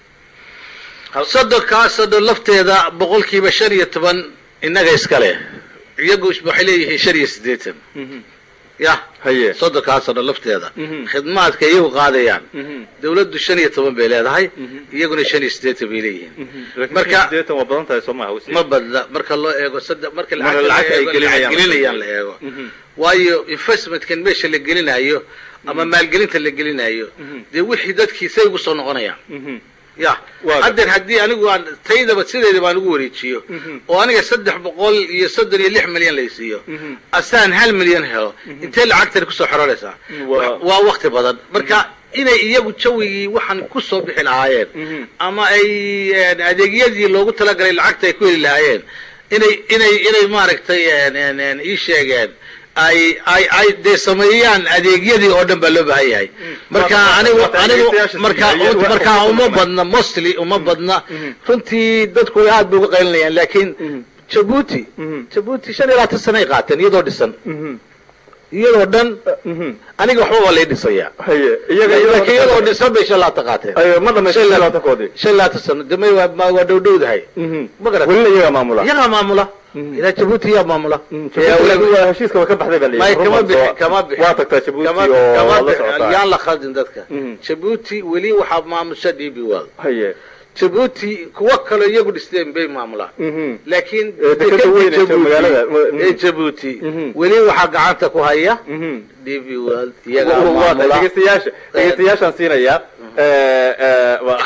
S2: soddonkaa soddon lafteeda boqolkiiba shan iyo toban innaga iska leh iyagu waxay leeyihiin shan iyo siddeetan ya
S1: haye
S2: soddonkaa soddon lafteeda
S1: Mhm.
S2: khidmaadka iyagu qaadayaan
S1: Mhm.
S2: dawladdu shan iyo toban bay leedahay iyaguna shan iyo siddeetan bay leeyihiin
S1: laakiin
S2: Marka-
S1: sideetan waa badan tahay soo maha wasiir
S2: ma badna marka loo eego saddex marka
S1: Marka
S2: lacagta
S1: lacagta ay
S2: la eego,
S1: gelinayaan.
S2: lacag gelinayaan la eego
S1: Mhm.
S2: waayo investmentkan meesha la gelinayo ama maalgelinta la gelinayo dee wixii dadkii say ugu soo noqonayaan
S1: Mhm.
S2: ya
S1: Waa
S2: haddeer haddii anigu aan taydaba sideedaba aan ugu wareejiyo oo aniga saddex boqol iyo soddon iyo lix milyan laysiiyo asaan hal milyan helo intee lacagtani kusoo xororaysaa
S1: Waa-
S2: waa wakti badan marka inay iyagu jawigii waxaan kusoo bixi lahaayeen ama ay een, adeegyadii loogu talagalay lacagta ay ku heli lahaayeen inay inay inay maaragtay een, een, een, ii sheegeen ay ay ay dee sameeyaan adeegyadii oo dhan baa loo baahan yahay marka
S1: Waa-
S2: anigu
S1: waa- waa-
S2: anigu
S1: dhegeystayaasha
S2: marka
S1: siiyay. Waa-
S2: marka
S1: waa-
S2: uma badna mostly uma badna runtii dadku aad bay uga qaylinayaan laakiin jabuuti jabuuti shan iyo labaatan sanay qaateen iyadoo dhisan iyadoo dhan aniga waxba waa lay dhisaya
S1: haye iyaga
S2: laakiin iyadoo dhisan bay shan labaatan qaateen
S1: Ayo, ma dhamaystireen labaatankoodii
S2: shan iyo labaatan sano damay waa ma- waa dhowdhowdahay ma garat
S1: welina iyagaa maamula
S2: iyagaa maamula ilaa jabuuti yaa maamula
S1: Jabuuti waa heshiiska waa ka baxday baa la
S2: may
S1: yidhi.
S2: kama
S1: Run
S2: bixi
S1: baa-
S2: kama bixi
S1: waa tagtaa jabuuti
S2: Kama-
S1: oo
S2: kama
S1: la
S2: bixi.
S1: socotaa
S2: yaan la khaldin dadka
S1: Mhm.
S2: jabuuti weli waxaa maamusha d b world
S1: haye
S2: jabuuti kuwo kaloo iyagu dhisteen bay maamulaan
S1: Mhm.
S2: laakiin
S1: Ee, dekeda
S2: dekeda
S1: weyn ee
S2: Jabuuti-
S1: magaalada. Mhm.
S2: ee jabuuti
S1: Mhm.
S2: weli waxaa gacanta ku haya
S1: Mhm.
S2: d b world iyagaa
S1: Waa- waa-
S2: maamula
S1: dhegeystayaasha dhegeystayaashaan siinayaa Ee, ee, waa-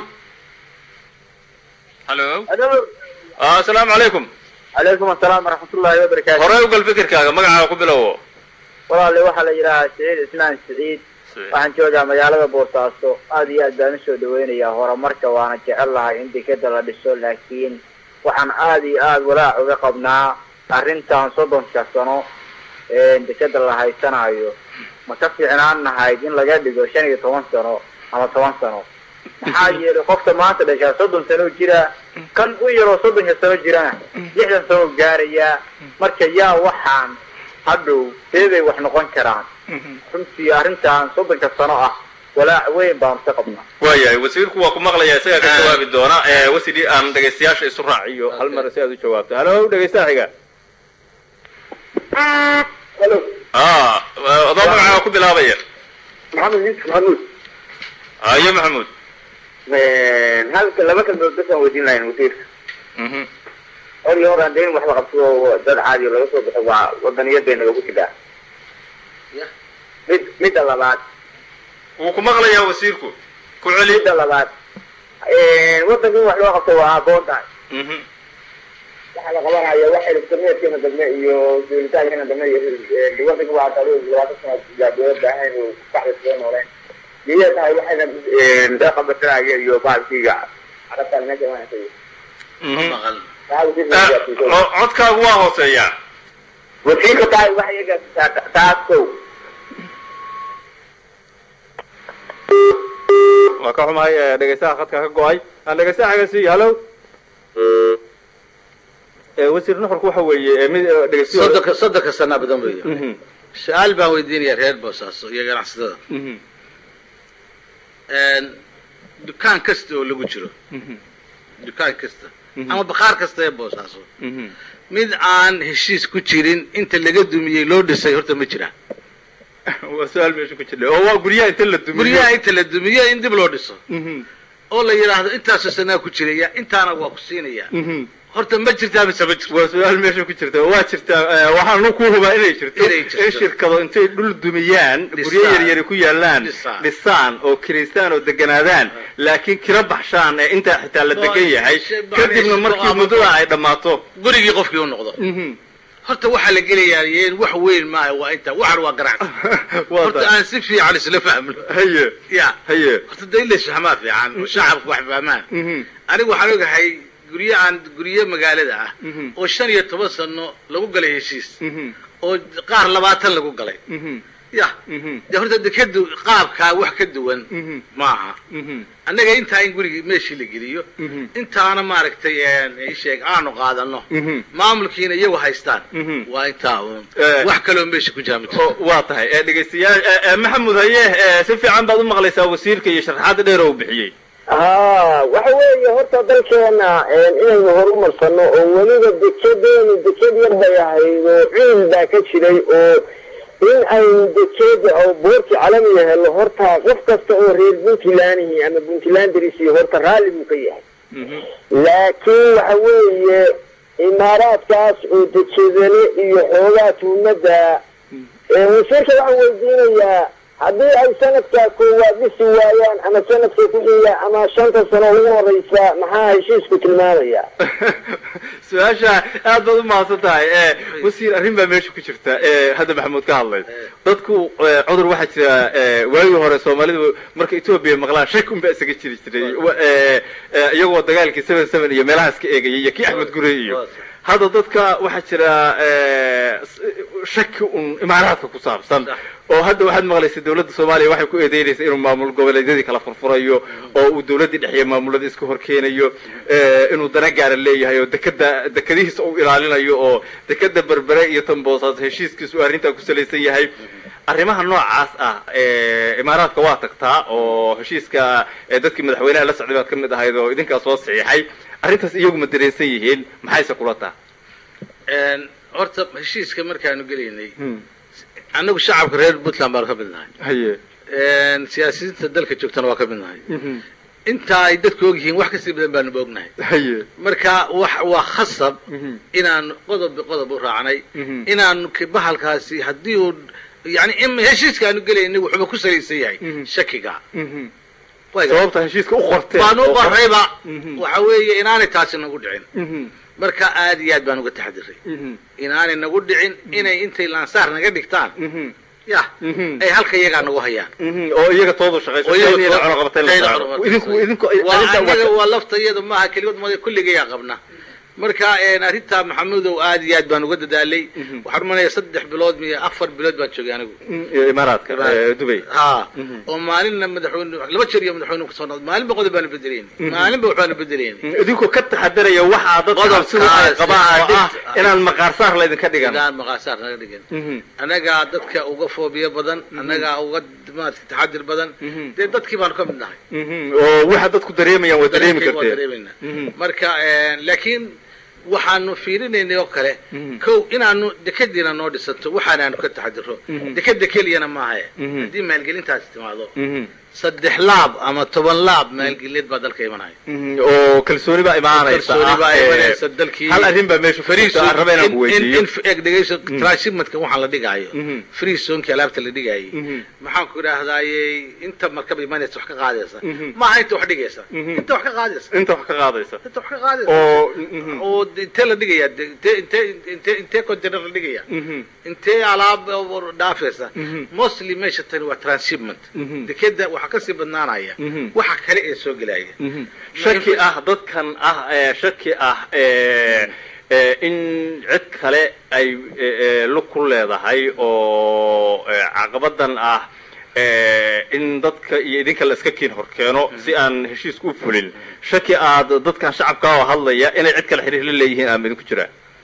S5: halo
S4: Alo,
S5: Ah, asalaamu calaykum
S4: calaykum asalaam waraxmatullaahi wabarakaatu
S5: horey u gal fikirkaaga magacaaga ku bilowo
S4: walaale waxaa la yidhaahaa siciid islaan siciid waxaan joogaa magaalada boosaaso aad iyo aad baan usoo dhaweynayaa horumarka waana jecel lahay in dekeda la dhiso laakiin waxaan aad iyo aad walaac uga qabnaa arrintan soddonka sano ee dekeda la haysanayo ma ka fiicnaan nahayd in laga dhigo shan iyo toban sano ama toban sano maxaa yeelay qofka maanta dhashaa soddon sano jira kan u yaroo soddonka sano jirana lixdan sano gaarayaa marka yaa waxaan hadhow seeday wax noqon karaan runtii arrintan soddonka sano ah walaac weyn baanu ka qabnaa
S5: waayahay wasiirku waa ku maqlaya isagaa ka jawaabi doona ee wasidii aan dhegaystayaasha isu raaciyo
S1: hal mar si aad u jawaabto halo dhegeystaha xiga
S3: halo
S5: ah adoo magacaaga ku bilaabaya
S3: maxamed yuusuf maxamuud
S5: ayo maxamuud
S3: halka laba kalmood basaan weydiin lahayn wasiirka
S5: Mhm.
S3: hor iyo hor aan dayn waxba qabto oo dad caadi oo laga soo baxo waa wadaniyad bay nagagu jiraa mid midda labaad
S5: wuu ku maqlayaa wasiirku ku celi
S3: midda labaad wadanka in wax loo qabto waa aqoon tahay
S5: Mhm.
S3: waxaa la qabanaya wax elektroniyaadkeena dambe iyo duulitaankeena dambe iyo wadanka waa talo labaatan sano yaa dowladda ahayn oo baxda soo nooleen iyay tahay waxayna dhaqabatanaya iyo baalkiga carabtaan meesha imaanaysa
S5: Mhm.
S2: maqal
S5: Ah, co- codkaagu waa hooseeyaa
S3: wasiirka tahay wax iyaga taas kow
S1: waa ka xumahay ee, dhegeystaha khadka ka go-ay aan dhegeystaha xiga siiyo halo Ee, wasiir nuxurku waxa weeye ee, mid ee, dhegeystiyo
S2: soddonka soddonka sanaa badan weeya
S1: Mhm.
S2: su-aal baan weydiinaya reer boosaaso iyo ganacsatada
S1: Mhm.
S2: dukaan kasta oo lagu jiro dukaan kasta ama bakhaar kasta ee boosaaso mid aan heshiis ku jirin inta laga dumiyey loo dhisay horta ma jiraan
S5: waa su-aal meesha ku jirta oo waa guryaha inta la dumiyo
S2: guryaha inta la dumiyo in dib loo dhiso oo la yidhaahdo intaasoo sanaa ku jiraya intaana waa ku siinaya horta ma jirtaa mise ma jirto
S5: waa su-aal meesha ku jirta waa jirtaa eh, waxaanu ku hubaa inay jirto
S2: Inay jirto.
S5: in shirkado intay dhul dumiyaan guryo
S2: Dhisaan.
S5: yaryari ku yaalaan
S2: Dhisaan.
S5: dhisaan oo kiraystaan oo deganaadaan laakiin kira baxshaan ee intaa xitaa la degan yahay
S2: Shay-
S5: kadibna
S2: shay-
S5: markii
S2: ama-
S5: muddada ay dhammaato
S2: gurigii qofkii u noqdo horta waxaa la gelayaa yeen wax weyn maaha waa inta waxan waa ganacsi
S5: waa
S2: horta
S5: tahay.
S2: aan si fiican isla fahmno
S5: haye
S2: ya
S5: haye
S2: horta da in la isfahmaa fiican oo shacabku wax fahmaan
S5: Mhm.
S2: anigu waxaan ogahay guryo aan guryo magaalada ah
S5: Mhm.
S2: oo shan iyo toban sano lagu galay heshiis
S5: Mhm.
S2: oo qaar labaatan lagu galay
S5: Mhm.
S2: ya
S5: Mhm.
S2: de horta dekadu qaabkaa wax ka duwan
S5: Mhm.
S2: maaha
S5: Mhm.
S2: annaga intaa in gurigii meeshii la geliyo
S5: Mhm.
S2: intaana maaragtay ii sheeg aanu qaadano
S5: Mhm.
S2: maamulkiina iyagu haystaan
S5: Mhm.
S2: waa intaa uun
S5: Eh.
S2: wax kaloo meesha ku jira ma jirto
S5: oo waa tahay ee dhegaystayaal ee, ee, maxamud haye ee, si fiican baad u maqlaysaa wasiirka iyo sharaxaadda dheer oo uu bixiyey
S3: haa waxa weeye horta dalkeena inaynu horumarsano oo weliba dekedeenu deked yar bay ahayd oo ciil baa ka jiray oo in aynu dekeda oo boorti calamiga helo horta qof kasta oo reer puntlandihi ama puntlanderisi horta raalli buu ka yahay laakiin waxa weeye imaaraadkaas oo dekedale iyo xoogaa tuumada wasiirka waxaan weydiinayaa haddii ay sanadka koowaad dhisi waayaan ama sanadka ku xiga ama shanta sano ugu horeysa maxaa heshiisku tilmaamaya
S5: su-aasha aad baad u mahadsan tahay ee wasiir arrin baa meesha ku jirta ee hadda maxamuud ka hadlay dadku ee, cudur waxaa jira ee, waagii hore soomaalidu marka etoobiya maqlaan shak unbaa isaga jiri jiray Wa- ee, ee, iyagoo dagaalkii seven seven iyo meelahaas ka eegayay iyo kii axmed gurey iyo hadda dadka waxaa jira ee, s- shaki un imaaraadka ku saabsan oo hadda waxaad maqlaysa dawladda soomaaliya waxay ku eedeynaysa inuu maamul goboleedyadii kala furfurayo oo uu dawladdii dhexeeye maamulada iska horkeenayo ee, inuu dana gaara leeyahay oo dekada dekadihiisa uu ilaalinayo oo dekada berbere iyo tamboosaas heshiiskiisu uu arrintaa ku salaysan yahay arrimaha noocaas ah ee, imaaraadka waa tagtaa oo heshiiska ee, dadkii madaxweynaha la socday baad ka mid ahayd oo idinkaa soo saxiixay arrintaas iyagu ma dareensan yihiin maxayse kula taha
S2: horta heshiiska markaanu gelaynay annagu shacabka reer puntland baanu ka mid nahay
S5: haye
S2: siyaasiyiinta dalka joogtana waa ka mid nahay intaa ay dadku og yihiin wax kasii badan baanu ognahay
S5: haye
S2: marka wax waa khasab inaanu qodob biqodob u raacnay
S5: Mhm.
S2: inaanu k- bahalkaasi haddii uu yani in heshiiskaanu gelaynay wuxuuba ku salaysan yahay
S5: Mhm.
S2: shakiga Way-
S5: sababta heshiiska u qorteen
S2: baanu
S5: oo-
S2: qorayba
S5: Mhm.
S2: waxa weeye inaanay taasi nagu dhicin
S5: Mhm.
S2: marka aad iyo aad baan uga taxadiray
S5: Mhm.
S2: inaanay nagu dhicin inay intay laansaar naga dhigtaan
S5: Mhm.
S2: ya
S5: Mhm.
S2: ay halka iyagaa nagu hayaan
S5: Mhm. oo iyaga toodu shaqayso
S2: oo iyaga
S5: Kenya
S2: too-
S5: cunaqabateyn la
S2: Kenya
S5: saaro.
S2: cunaqabateyn
S5: idinku
S2: la
S5: idinku
S2: waa
S5: arrinta
S2: annaga
S5: waa-
S2: waa lafta iyada maaha keligood mada kulligayaa qabna marka een, arrintaa maxamudow aad iyo aad baan uga dadaalay
S5: Mhm.
S2: waxaan umanaya saddex bilood miyo afar bilood baan joogay anigu
S5: Mhm. iyo imaaraadka ee, dubay
S2: ha
S5: Mhm.
S2: oo maalinna madaxweyne laba jeer iyo madaxweyne kasoo noqday maalinba qodob baanu bedelayni maalinba waxbaanu bedelayni
S5: Mhm. idinkoo ka taxadaraya waxaa dadka
S2: Qodobkaas,
S5: sida ay qabaan oo
S2: dhib-
S5: ah inaan maqaarsaar laydinka dhigan
S2: inaan maqaasaar naga dhigin
S5: Mhm.
S2: annagaa dadka uga foobiyo badan annagaa uga maarata taxadir badan
S5: Mhm.
S2: dee dadkii baanu ka mid nahay
S5: Mhm. oo waxa dadku dareemayaan waa dareemi
S2: Dareenkayga waa
S5: karteen
S2: dareemaynaa.
S5: Mhm.
S2: marka een, laakiin waxaanu fiirinaynay oo kale
S5: Mhm.
S2: kow inaanu dekadiina noo dhisanto waxaanaanu ka taxadiro
S5: Mhm.
S2: dekeda keliyana maahae
S5: Mhm.
S2: haddii maalgelintaasi timaado
S5: Mhm.
S2: saddex laab ama toban laab maalgelin baa dalka imanaya
S5: Mhm. oo kalsooni baa imaanaysa
S2: kalsooni baa
S5: ah, ee,
S2: imanaysa dalkii
S5: hal arrin baa meesha fariiso aan raba inaan ku weydiiyo
S2: eg dhegeyso transshipmentka waxaa la dhigaayo
S5: Mhm.
S2: free zonki alaabta la dhigaayo
S5: Mhm.
S2: maxaan ku idhaahdaaye inta markaba imanaysa wax ka qaadaysa
S5: Mhm.
S2: maaha inta wax dhigaysa
S5: Mhm.
S2: inta wax ka qaadaysa
S5: inta wax ka qaadaysa
S2: inta wax ka qaadaysa
S5: oo mhm.
S2: oo intee la dhigaya de- intee intee intee intee container la dhigaya
S5: Mhm.
S2: intee alaab dhaafaysa
S5: Mhm.
S2: mostly meesha tani waa transshipment
S5: Mhm.
S2: dekeda waxaa kasii badnaanaya
S5: Mhm.
S2: waxa kale ee soo gelaya
S5: Mhm. shaki ah dadkan ah ee shaki ah ee ee in cid kale ay ee, ee, lug ku leedahay oo ee, caqabadan ah ee, in dadka iyo idinka la iska kiin horkeeno si aan heshiisku u fulin shaki aad dadkan shacabka oo hadlaya inay cid kale xiriir la leeyihiin ama idinku jiraan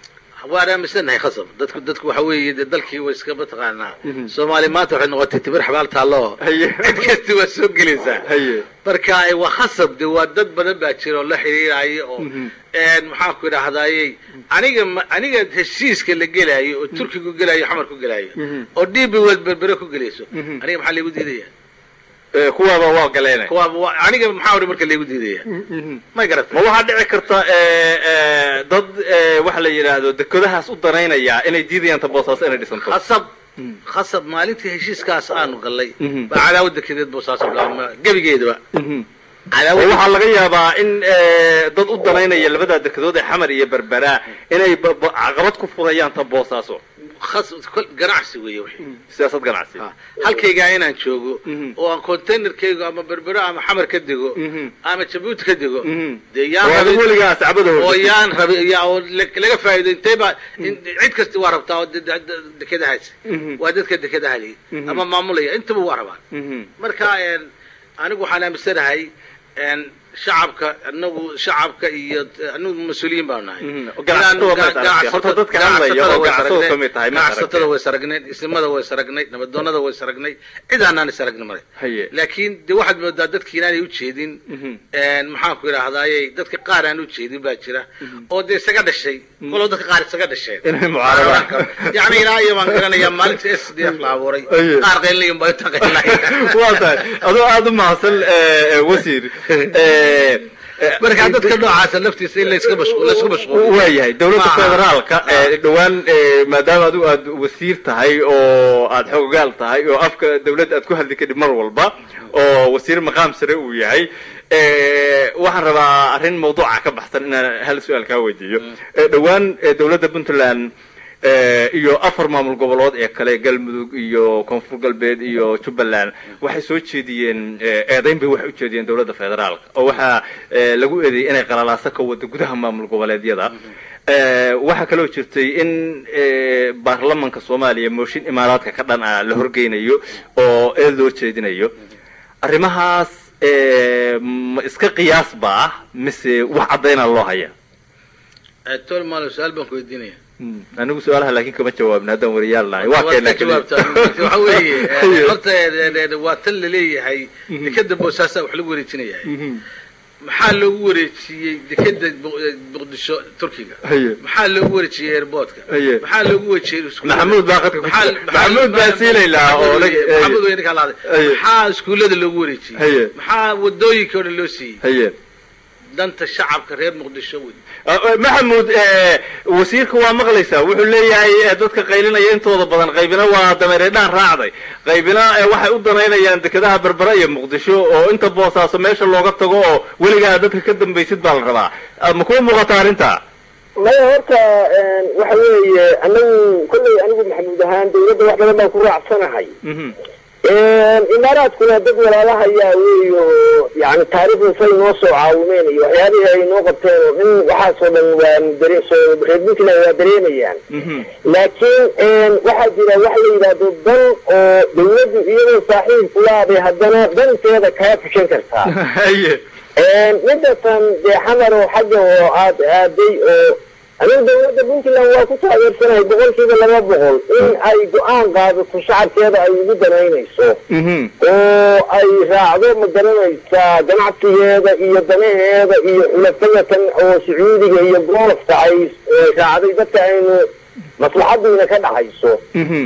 S2: waan aaminsanahay khasab dadku dadku waxa weeye dee dalkii way iska mataqaanaa soomaali maanta waxay noqotay timir xabaal taallo
S5: Haye.
S2: cid kasti waa soo gelaysaa
S5: haye
S2: marka eh, waa khasab de waa dad badan baa jira oo la xiriiraayo oo een, maxaan ku idhaahdayey aniga ma- aniga heshiiska la gelaayo oo turkigu gelaayo xamar ku gelaayo oo dhibi wad berbere ku gelayso aniga maxaa laygu diidaya
S5: Eh, kuwaaba waa galeene
S2: kuwa waa- aniga maxaa ori marka laygu diidaya may garata
S5: ma waxaa dhici karta eh, eh, dad eh, waxa la yidhaahdo dekedahaas u danaynaya inay diidayaan ta boosaaso inay dhisanto
S2: khasab khasab maalintii heshiiskaas aanu gallay
S5: Mhm.
S2: baa cadaawad dekedeed boosaaso bilaabma gebigeedaba
S5: Mhm. oo
S2: cadaawad
S5: waxaa laga yaabaa in eh, dad u danaynaya labada dekedood ee xamar iyo berbera inay ba- ba- caqabad ku furayaan ta boosaaso
S2: khas kol ganacsi weeye wixii
S5: siyaasad ganacsi
S2: Ah, halkaygaa inaan joogo
S5: Mhm.
S2: oo aan containerkaygu ama berbero ama xamar ka dego
S5: Mhm.
S2: ama jabuuti ka dego
S5: Mhm.
S2: dee yaan
S5: oo
S2: rabin-
S5: adigu weligaa sacbada
S2: oo
S5: hordhigtay.
S2: yaan rabin yaa oo la- laga faa'iido intee baa in- cid kasti waa rabtaa oo de- de- de- dekedahaas
S5: Mhm.
S2: waa dadka dekedaha lihi
S5: Mhm.
S2: ama maamulaya intaba waa rabaan
S5: Mhm.
S2: marka een, anigu waxaan aaminsanahay een, shacabka anagu shacabka iyo anagu mas-uuliyiin baanu nahay
S5: Mhm. Ganacsatada waa
S2: Inaan-
S5: maad aragtay. Horta dadka hadlaya oo
S2: way
S5: ganacsatada
S2: saragnay,
S5: ka mid tahay, maad
S2: ganacsatada
S5: aragtay.
S2: way saragnay ismada way saragnay nabadoonada way saragnay cidaanaan isaragni male
S5: Haye.
S2: laakiin de waxaad moodaa dadki inaanay ujeedin
S5: Mhm.
S2: een, maxaan ku idhaahdaaye dadka qaar aan ujeedin baa jira oo dee isaga dhashay kolo dadka qaar isaga dhasheen
S5: Inay mucaarabaan.
S2: yani ilaa iyo baan garanayaa maalinta s d f la abuuray
S5: Haye.
S2: qaar qaylinayan baa inta qaylinayan
S5: waa tahay adoo aada u mahadsan eh, eh, wasiir Eh, eh,
S2: marka dadka noocaasa laftiisa in layska mashquul laysku mashquuliyo
S5: waayahay dowladda
S2: Maaha.
S5: federaalka ee dhowaan ee, maadaama adigu aad wasiir tahay oo aad xoogaal tahay oo afka dowladda aad ku hadli kadhib mar walba oo wasiir maqaam sare uu yahay ee, waxaan rabaa arrin mawduuca ka baxsan inaan hal su-aal kaa weydiiyo Ee, dhowaan ee, dowladda puntland ee, iyo afar maamul gobolood ee kale galmudug iyo koonfur galbeed iyo jubbaland waxay soo jeediyeen ee, eedayn bay waxay u jeediyeen dowladda federaalka oo waxaa ee, lagu eedeeyey inay qalalaaso ka wado gudaha maamul goboleedyada Ee, waxaa kaloo jirtay in ee, baarlamanka soomaaliya mooshin imaaraadka ka dhan ah la horgeynayo oo eed loo jeedinayo arrimahaas ee, ma iska qiyaas ba ah mise wax caddaynaa loo haya
S2: tol maalo su-aal baan ku weydiinaya
S5: anigu su-aalaha laakiin kama jawaabin haddaan wariyaal nahay waa
S2: Waad
S5: keenaa
S2: ka jawaabtaa waxa weeye eh, horta eh, eh, waa tan laleeyahay dekeda boosaasaa wax lagu wareejinayahay maxaa loogu wareejiyey dekeda Bo- eh, muqdisho turkiga
S5: Haye.
S2: maxaa loogu wareejiyey airportka
S5: Haye.
S2: maxaa loogu wareejiyey iskuulada?
S5: Maxamuud baa khadka ku
S2: Maxaa-
S5: jira.
S2: maxaa-
S5: Maxamuud baa siilaylaa oo
S2: Maxamuud
S5: la-
S2: weeye,
S5: Haye.
S2: Maxamuud weeye ninkaa lahaaday.
S5: Haye.
S2: maxaa iskuullada loogu wareejiyey
S5: Haye.
S2: maxaa wadooyinka oo dhan loo siiyey
S5: haye
S2: danta shacabka reer muqdisho wey
S5: maxamuud eh, wasiirka waa maqlaysaa wuxuu leeyahay eh, dadka qaylinaya intooda badan qaybina waa dameereedhaan raacday qaybina eh, waxay u danaynayaan dekedaha berbera iyo muqdisho oo inta boosaaso meesha looga tago oo weligaa dadka ka dambaysid baa la rabaa Ah, ma kuu muuqata arrinta
S3: maya horta waxa weeye anagu kolley anigu maxamuud ahaan dawladda wax badan baan ku raacsanahay
S5: Mhm.
S3: imaaraadkuna dad walaalahayaa weeyo yani taariikhda say noo soo caawimeen iyo waxyaabihii ay noo qabteen oo in waxaasoo dhan waan dare soo reer puntland waa dareemayaan
S5: Mhm.
S3: laakiin waxaa jira wax la yidhaahdo dan oo dawladdu iyadoo saaxiib kulaabay haddana danteeda kaa fushan kartaa
S5: haye
S3: midatan dee xamar oo xagga oo aad aaday oo anigu dawladda puntland waa ku taageersanahay boqolkiiba laba boqol in ay go-aan qaadato shacabkeeda ay ugu danaynayso
S5: Mhm.
S3: oo ay raacdo ma garanaysaa ganacsigeeda iyo danaheeda iyo xulafadatan oo sacuudiga iyo goolafka ay eh, raacday dadka aynu maslaxadiina ka dhaxayso
S5: Mhm.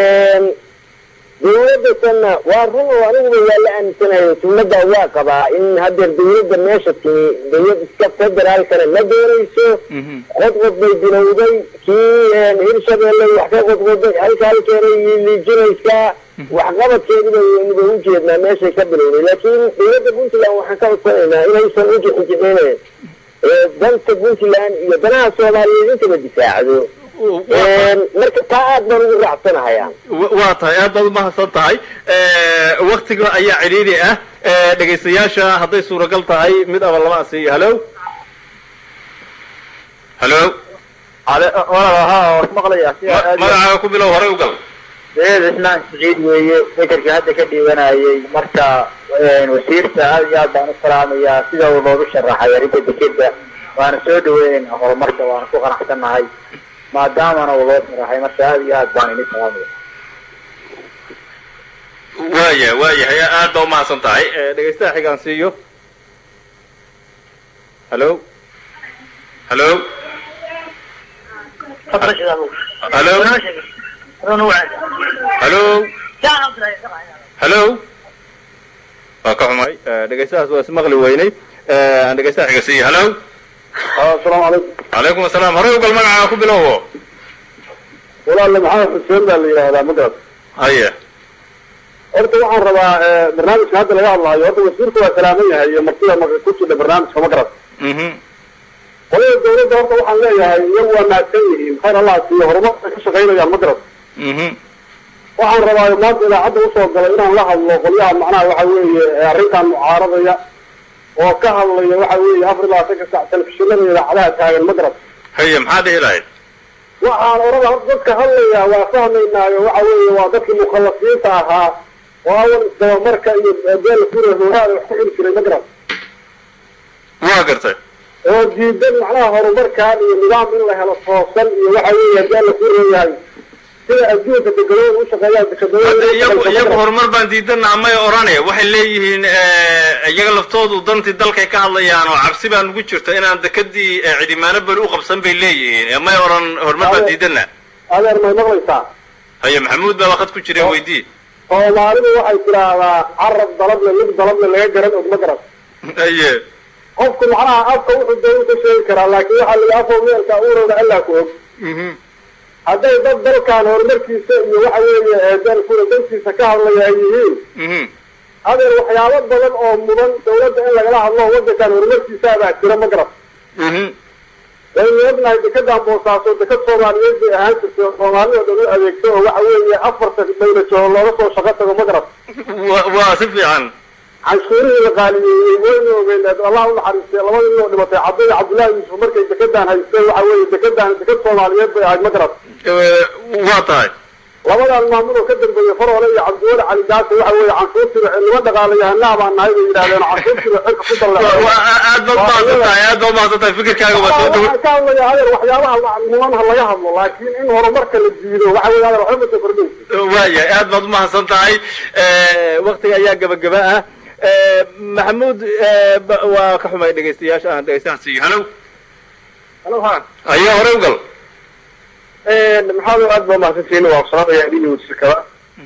S3: dawladdasanna waa run oo aniguba waa la aaminsanayo sunnada waa qabaa in haddeer dawladda meesha timi dawlad iska federaalkana ma doonayso
S5: Mhm.
S3: qodqod bay bilowday kii hirshabeelle wax ka qodqoday halka halkeena liijinaysaa waxqabadkeediba waynuba u jeednaa meeshay ka bilowday laakiin dawladda puntland waxaan ka codsanaynaa inaysan u jixijixin danta puntland iyo danaha soomaaliyeed intaba difaacdo marka taa aad baan ugu raacsanahayaa
S5: Wa- waa tahay aad baad umahadsan tahay waktiga ayaa cidhiidhi ah Eh, dhegaystayaasha hadday suuragal tahay mid aba lama asiiyo halo halo
S3: maqlaya
S5: magacaaga ku bilow hore u gal
S3: deed islaan siciid weeye fekerkii hadda ka dhiibanayay marka wasiirka aad iyo aad baan u salaamayaa sida uu noogu sharaxay arrinta dekeda waana soo dhaweynaynaa horumarka waana ku qanacsannahay maadaamana uu loo sharaxay marka aada iyo aad baan ini salaamaya
S5: waaya waayahay aad baa umahadsan tahay dhegaystaha xigaan siiyo hallo hallo hallo hallo hallo waa ka xumay dhegaystahaas waa ismaqli weynay aan dhegaystaha xiga siiyo hallo
S3: asalaamu calaykum
S5: calaykum asalaam horey ugal magacaa ku bilowo
S3: walaalle maxamed xuseen baa la yidhaahdaa magaras
S5: haye
S3: horta waxaan rabaa barnaamijka hadda laga hadlaayo horta wasiirku waa salaaman yahay iyo martida ma ku jira barnaamijka magaras
S5: mhm
S3: qolada dawladda horta waxaan leeyahay iyagu waa mahadsan yihiin khayr allah siiyo horumarka ka shaqaynayaan magaras
S5: mhm
S3: waxaan rabaa maanta idaacadda usoo galay inaan la hadlo qolyaha macnaha waxa weeye arrintan mucaaradaya oo ka hadlaya waxa weeye afar iyo labaatanka sac telefishinada idaacadaha taagan magaras
S5: haye maxaa dhihi lahayd
S3: waxaan orada horta dadka hadlaya waa fahmaynaayo waxa weeye waa dadkii mukhallasiinta ahaa oo awal isdabamarka iyo beel kure hooraada wax ku xiri jiray magaras
S5: waa gartay
S3: oo diidan macnaha horumarkan iyo nidaam in la helo toosan iyo waxa weeye hadii alla ku reeyahay sida adduunka degadooda u shaqeeyaan
S5: hadda iyagu iyagu
S3: dekadooda
S5: horumar baan diidana amay orane waxay leeyihiin iyaga laftoodu dantii dalkay ka hadlayaan oo cabsi baa nugu jirta inaan dekadii cidimaano beri u qabsan bay leeyihiin may oran horumar baan diidana
S3: adeer may maqlaysaa
S5: haye maxamuud baa wakad ku jira weydii
S3: soomaalidu waxay tidhaahdaa carab dalable lug dalable laga garan og magaras
S5: haye
S3: qofku macnaha afka wuxuu dee u ka sheegi karaa laakiin waxaa la yidhi afo meelka urowna allaa ku og
S5: mhm
S3: hadday dad dalkan horumarkiisa iyo waxa weeye dalkuna dantiisa ka hadlaya ay yihiin
S5: mhm
S3: adeer waxyaabo badan oo mudan dawladda in lagala hadlo wadankan horumarkiisaabaa jira ma garas
S5: mhm
S3: waynu ognahay dekedan boosaaso deked soomaaliyeed bay ahaan jirtay oo soomaalida dhan u adeegto oo waxa weeye afarta dawlajoho looga soo shaqo tago ma garas
S5: wa- waa si fiican
S3: canshuurihii la qaaliyeeyey waynu ogeyn allah u naxariistay labada nin oo dhimatay cabdi cabdullaahi yuusuf markay dekedan haysteen waxa weeye dekedan deked soomaaliyeed bay ahayd ma garas
S5: Eh, waa tahay
S3: labadan maamul oo ka dambeeyey faroole iyo cabdiweli cali gaasi waxa weeye canshuurtiba nima dhaqaalayahanaa baan nahay bay yidhahdeen canshuurtiba xilka ku
S5: Wa-
S3: dalleecay
S5: waa aad baad umahadsan tahay aad baad umahadsan tahay fikirkaaga waa soo dhawo
S3: waxaan ka hadlaya adeer waxyaabaha mudan ha laga hadlo laakiin in horumarka la diido waxa weeye adeer waxba masa kordhaysa
S5: waayahay aad baad umahadsan tahay waktiga ayaa gabagaba ah maxamuud ba- waa ka xumay dhegaystayaasha aan dhegaystahan siiyo halow
S3: halo ha
S5: ayaa hore ugal
S3: maxaad aad baa mahadsantihiin waa salaamaya adiga wasiirkaba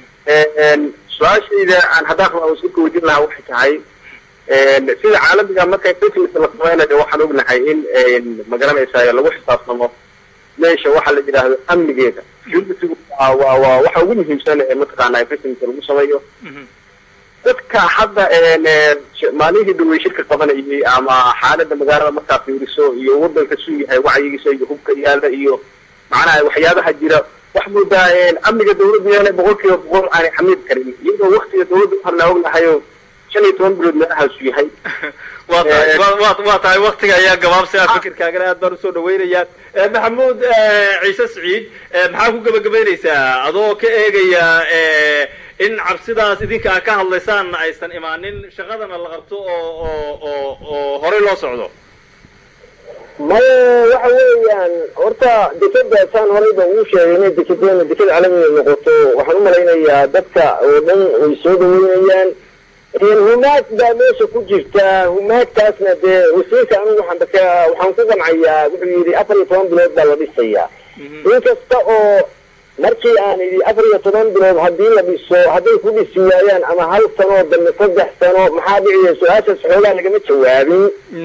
S3: su-aashayda aan haddaan rabaa wasiirka weydiin lahaa waxay tahay sida caalamiga markay business la samaynayo waxaan ognahay in magaranaysaa lagu xisaabtamo meesha waxa la yidhaahdo amnigeeda security waa waa waa waxa ugu muhiimsan ee mataqaanaa business lagu sameeyo dadka hadda maalihii dhawey shirka qabanayay ama xaalada magaalada markaa fiiriso iyo wadanka suu yahay wacyigiisa iyo hubka yaala iyo macnaha waxyaabaha jira wax moodaa amniga dawladda yaala boqol kiiba boqol aanay xamid karin iyadoo waktiga dawladda waxaan la ognahayo shan iyo toban bilood meelahaasu yahay
S5: waa tahay wa- waa waa tahay waktiga ayaa gabaabsi ah fikirkaagana aad baan usoo dhawaynayaa Eh, maxamuud eh, ciise siciid eh, maxaa ku gebagabaynaysaa adoo ka eegaya eh, in cabsidaas idinka a ka hadlaysaan aysan imaanin shaqadana la qabto oo oo oo oo horey loo socdo
S3: maya waxa weeyaan horta dekadaasaan horeyba uu sheegay inay dekedeena deked caalamiga noqoto waxaan u malaynayaa dadka oo dhan way soo dhaweynayaan humaag baa meesha ku jirta humaagtaasna dee wasiirka anigu waxaan dadka waxaan ku qancayaa wuxuu yidhi afar iyo toban bilood baa la dhisayaa inkasta oo markii aan idhi afar iyo toban bilood haddii la dhiso hadday ku dhisi waayaan ama hal sanoo dambe saddex sano maxaa dhiciya su-aashaas xoogaa lagama jawaabin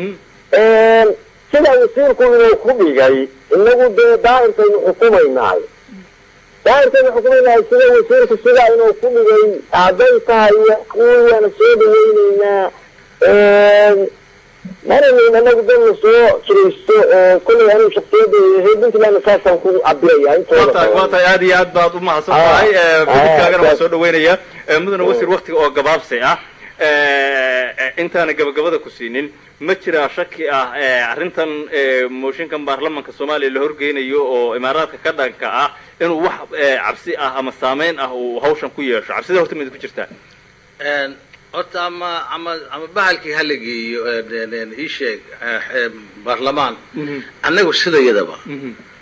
S3: sida wasiirku inuu ku dhigay inagu dee daa'irkaynu xukumaynahay daa'irkaynu xukumaynahay sida wasiirku sidaa inuu ku dhigay hadday tahay kuwiyaana soo dhaweyneynaa maranayn anagu dad la soo jiraysto oo kollay anigu shaksiyadda reer puntlandna saasaan ku cabiraya
S5: waa
S3: intooda
S5: tahay waa
S3: badan
S5: tahay aad iyo aad baad umahadsan
S3: Ah,
S5: tahay Eh,
S3: ah,
S5: fikirkaagana waa
S3: ah.
S5: soo dhaweynaya Eh, mudane wasiir waktiga oo gabaabsi ah Eh, eh, intaana gabagabada ku siinin ma jiraa shaki ah eh, arrintan eh, mooshinkan baarlamanka soomaaliya la horgeynayo oo imaaraadka ka dhanka ah inuu wax eh, cabsi ah ama saameyn ah uu hawshan ku yeesho cabsida horta mid ku jirtaa
S2: horta ama ama ama bahalkii hala geeyo ii sheeg baarlamaan annagu sidayadaba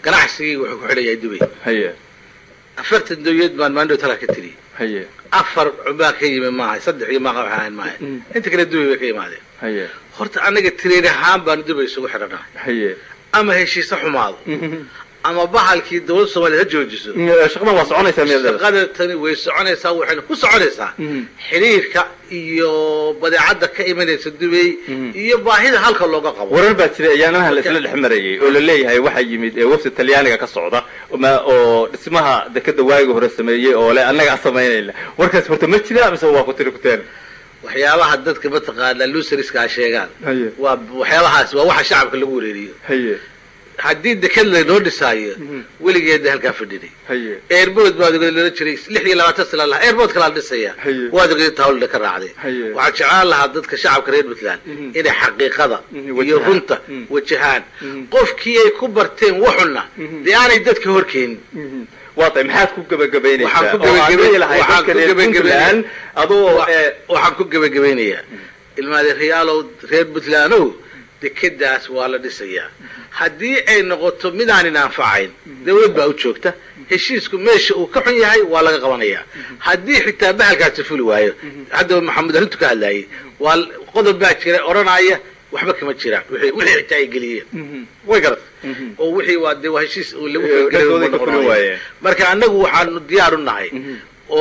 S2: ganacsigii wuxuu ku xidhayaa dubay
S5: haye
S2: afartan dawiyad baan maandhow talaa ka tiri
S5: haye
S2: afar baa ka yimi maaha saddex iyo maaqa waxaan ahayn maaha
S5: Mm.
S2: inta kale dubay bay ka yimaadeen
S5: haye
S2: horta anaga tireer ahaan baanu dubay isugu xidhanahay
S5: haye
S2: ama heshiise xumaado ama bahalkii dawladda soomaaliya ha joojiso
S5: shaqadan waa soconaysaa miyaad leedahay
S2: shaqada tani way soconaysaa waxayna ku soconaysaa
S5: Mhm.
S2: xiriirka iyo badeecadda ka imanaysa dubay
S5: Mhm.
S2: iyo baahida halka looga qabo
S5: warar baa jira ayaanaha la isla dhex marayay oo la leeyahay waxaa yimid ee wafdi talyaaniga ka socda ma- oo dhismaha dekeda waagi hore sameeyey oo le annaga samaynayna warkaas horta ma jira mise waa ku tiri kuteen
S2: waxyaabaha dadka mataqaanaa lusariska sheegaan
S5: haye
S2: waa waxyaabahaas waa waxa shacabka lagu wareeriyo
S5: haye
S2: haddii deked laynoo dhisaayo
S5: Mhm.
S2: weligeedna halkaa fadhinay
S5: haye
S2: airbood baad ogeed loola jiray lix iyo labaatan sana lahaa airbood kalaa la dhisaya
S5: Haye.
S2: waad ogeed tawlida ka raacday
S5: Haye.
S2: waxaan jeclaan lahaa dadka shacabka reer puntland
S5: Mhm.
S2: inay xaqiiqada
S5: Mhm,
S2: iyo
S5: wajahaan.
S2: runta
S5: Mhm.
S2: wajahaan
S5: Mhm.
S2: qofkii ay ku barteen waxuna
S5: Mhm.
S2: dee aanay dadka horkeenin
S5: waa tahay maxaad ku gebagabaynaysaa
S2: Waxaan ku
S5: oo aad
S2: gebagabay-
S5: leeyahay lahay
S2: waxaan
S5: dadka
S2: ku
S5: reer
S2: gebagabay-
S5: puntland adoo
S2: Wa-
S5: ee,
S2: waxaan ku gebagabaynayaa ilmaadeerayaalow reer puntlandow dekedaas waa la dhisayaa haddii ay noqoto midaanin anfacayn dawlad baa u joogta heshiisku meesha uu ka xun yahay waa laga qabanayaa haddii xitaa bahalkaasi fuli waayo hadda maxamed arrintu ka hadlayay waa l- qodob baa jira odhanaya waxba kama jiraan wixii wixii xitaa ay geliyeen way garat
S5: Mhm.
S2: oo wixii waa dee waa heshiis oo lagu
S5: Ee,
S2: gelay
S5: dhankooday
S2: uma
S5: ka fulin
S2: noqonayo.
S5: waayeen.
S2: marka annagu waxaanu diyaar u nahay
S5: Mhm.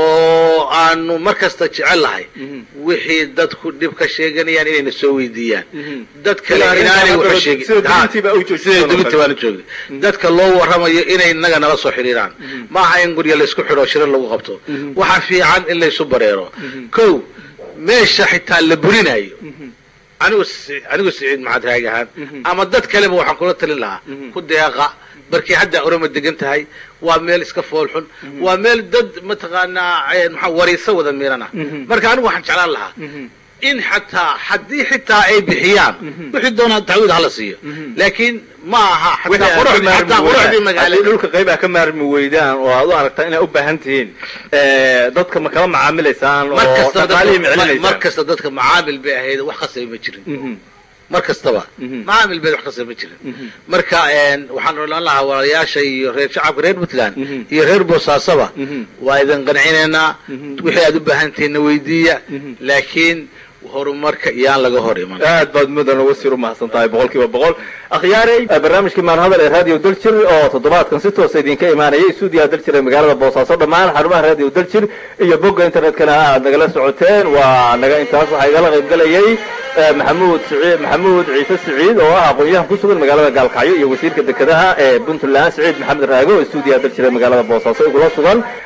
S2: oo aanu mar kasta jecel lahay
S5: Mhm.
S2: wixii dadku dhib ka sheeganayaan inayna soo weydiiyaan
S5: Mhm.
S2: dad kale
S5: Ilaa arrintan
S2: inaanay
S5: hadda
S2: waxa sheegin
S5: sida
S2: Ha,
S5: dubintii baa u joogtay
S2: sida
S5: oo
S2: dubintii
S5: kale.
S2: baanu joogay dadka loo warramayo inay inaga nala soo xiriiraan ma aha in gurya laysku xidho shiro lagu qabto
S5: Mhm.
S2: waxaa fiican in laysu bareero
S5: Mhm.
S2: kow meesha xitaa la burinayo
S5: Mhm.
S2: anigu si- anigu siciid maxaad raagi ahaan
S5: Mhm.
S2: ama dad kaleba waxaan kula talin lahaa
S5: Mhm.
S2: ku deeqa markii hadda orama degan tahay waa meel iska foolxun waa meel dad mataqaanaa eh, maxaa wariisa wada miirana
S5: Mhm.
S2: marka anigu waxaan jeclaan lahaa
S5: Mhm.
S2: in xataa haddii xitaa ay bixiyaan
S5: Mhm.
S2: wixii doonaa tacwiid hala siiyo
S5: Mhm.
S2: laakiin ma aha
S5: Wixii
S2: xataa
S5: aad ka
S2: quruxdii
S5: maarmi
S2: xataa
S5: weydaan,
S2: quruxdii
S5: haddii
S2: magaalada
S5: dhulka qayb aad ka maarmi weydaan oo aad u aragtaa inay u baahan tihiin ee, dadka ma kala macaamilaysaan
S2: mar
S5: oo
S2: kastaba
S5: dhaqaalihii
S2: dadka- mar
S5: miclinaysaan
S2: kasta dadka macaamil bay ahayd wax qasaba ma jirin
S5: Mhm.
S2: mar kastaba
S5: Mhm.
S2: macaamil bay wax qasaba ma jirin
S5: Mhm.
S2: marka een, waxaan odhan lahaa walaalayaasha iyo reer shacabka reer puntland
S5: Mhm.
S2: iyo reer boosaasaba
S5: Mhm.
S2: waa idin qancinaynaa
S5: Mhm.
S2: wixii aad u baahan tihiinna weydiiya
S5: Mhm.
S2: laakiin horumarka iyaan laga hor iman
S5: aad baad mudan uga sii umahadsan tahay boqol kiiba boqol akhyaarey barnaamijkii maalhadal ee radio daljir oo toddobaadkan si toosa idinka imaanayay stuudiyaha daljir ee magaalada boosaaso dhammaan xarumaha radio daljir iyo bogga internetkana aad nagala socoteen waa naga intaas waxaa igala qayb galayay eh, maxamuud siciid maxamuud ciise siciid oo ah aqoon-yahan ku sugan magaalada gaalkacyo iyo wasiirka dekedaha ee puntland siciid maxamed raago oo stuudiyaha daljir ee magaalada boosaaso igula sugan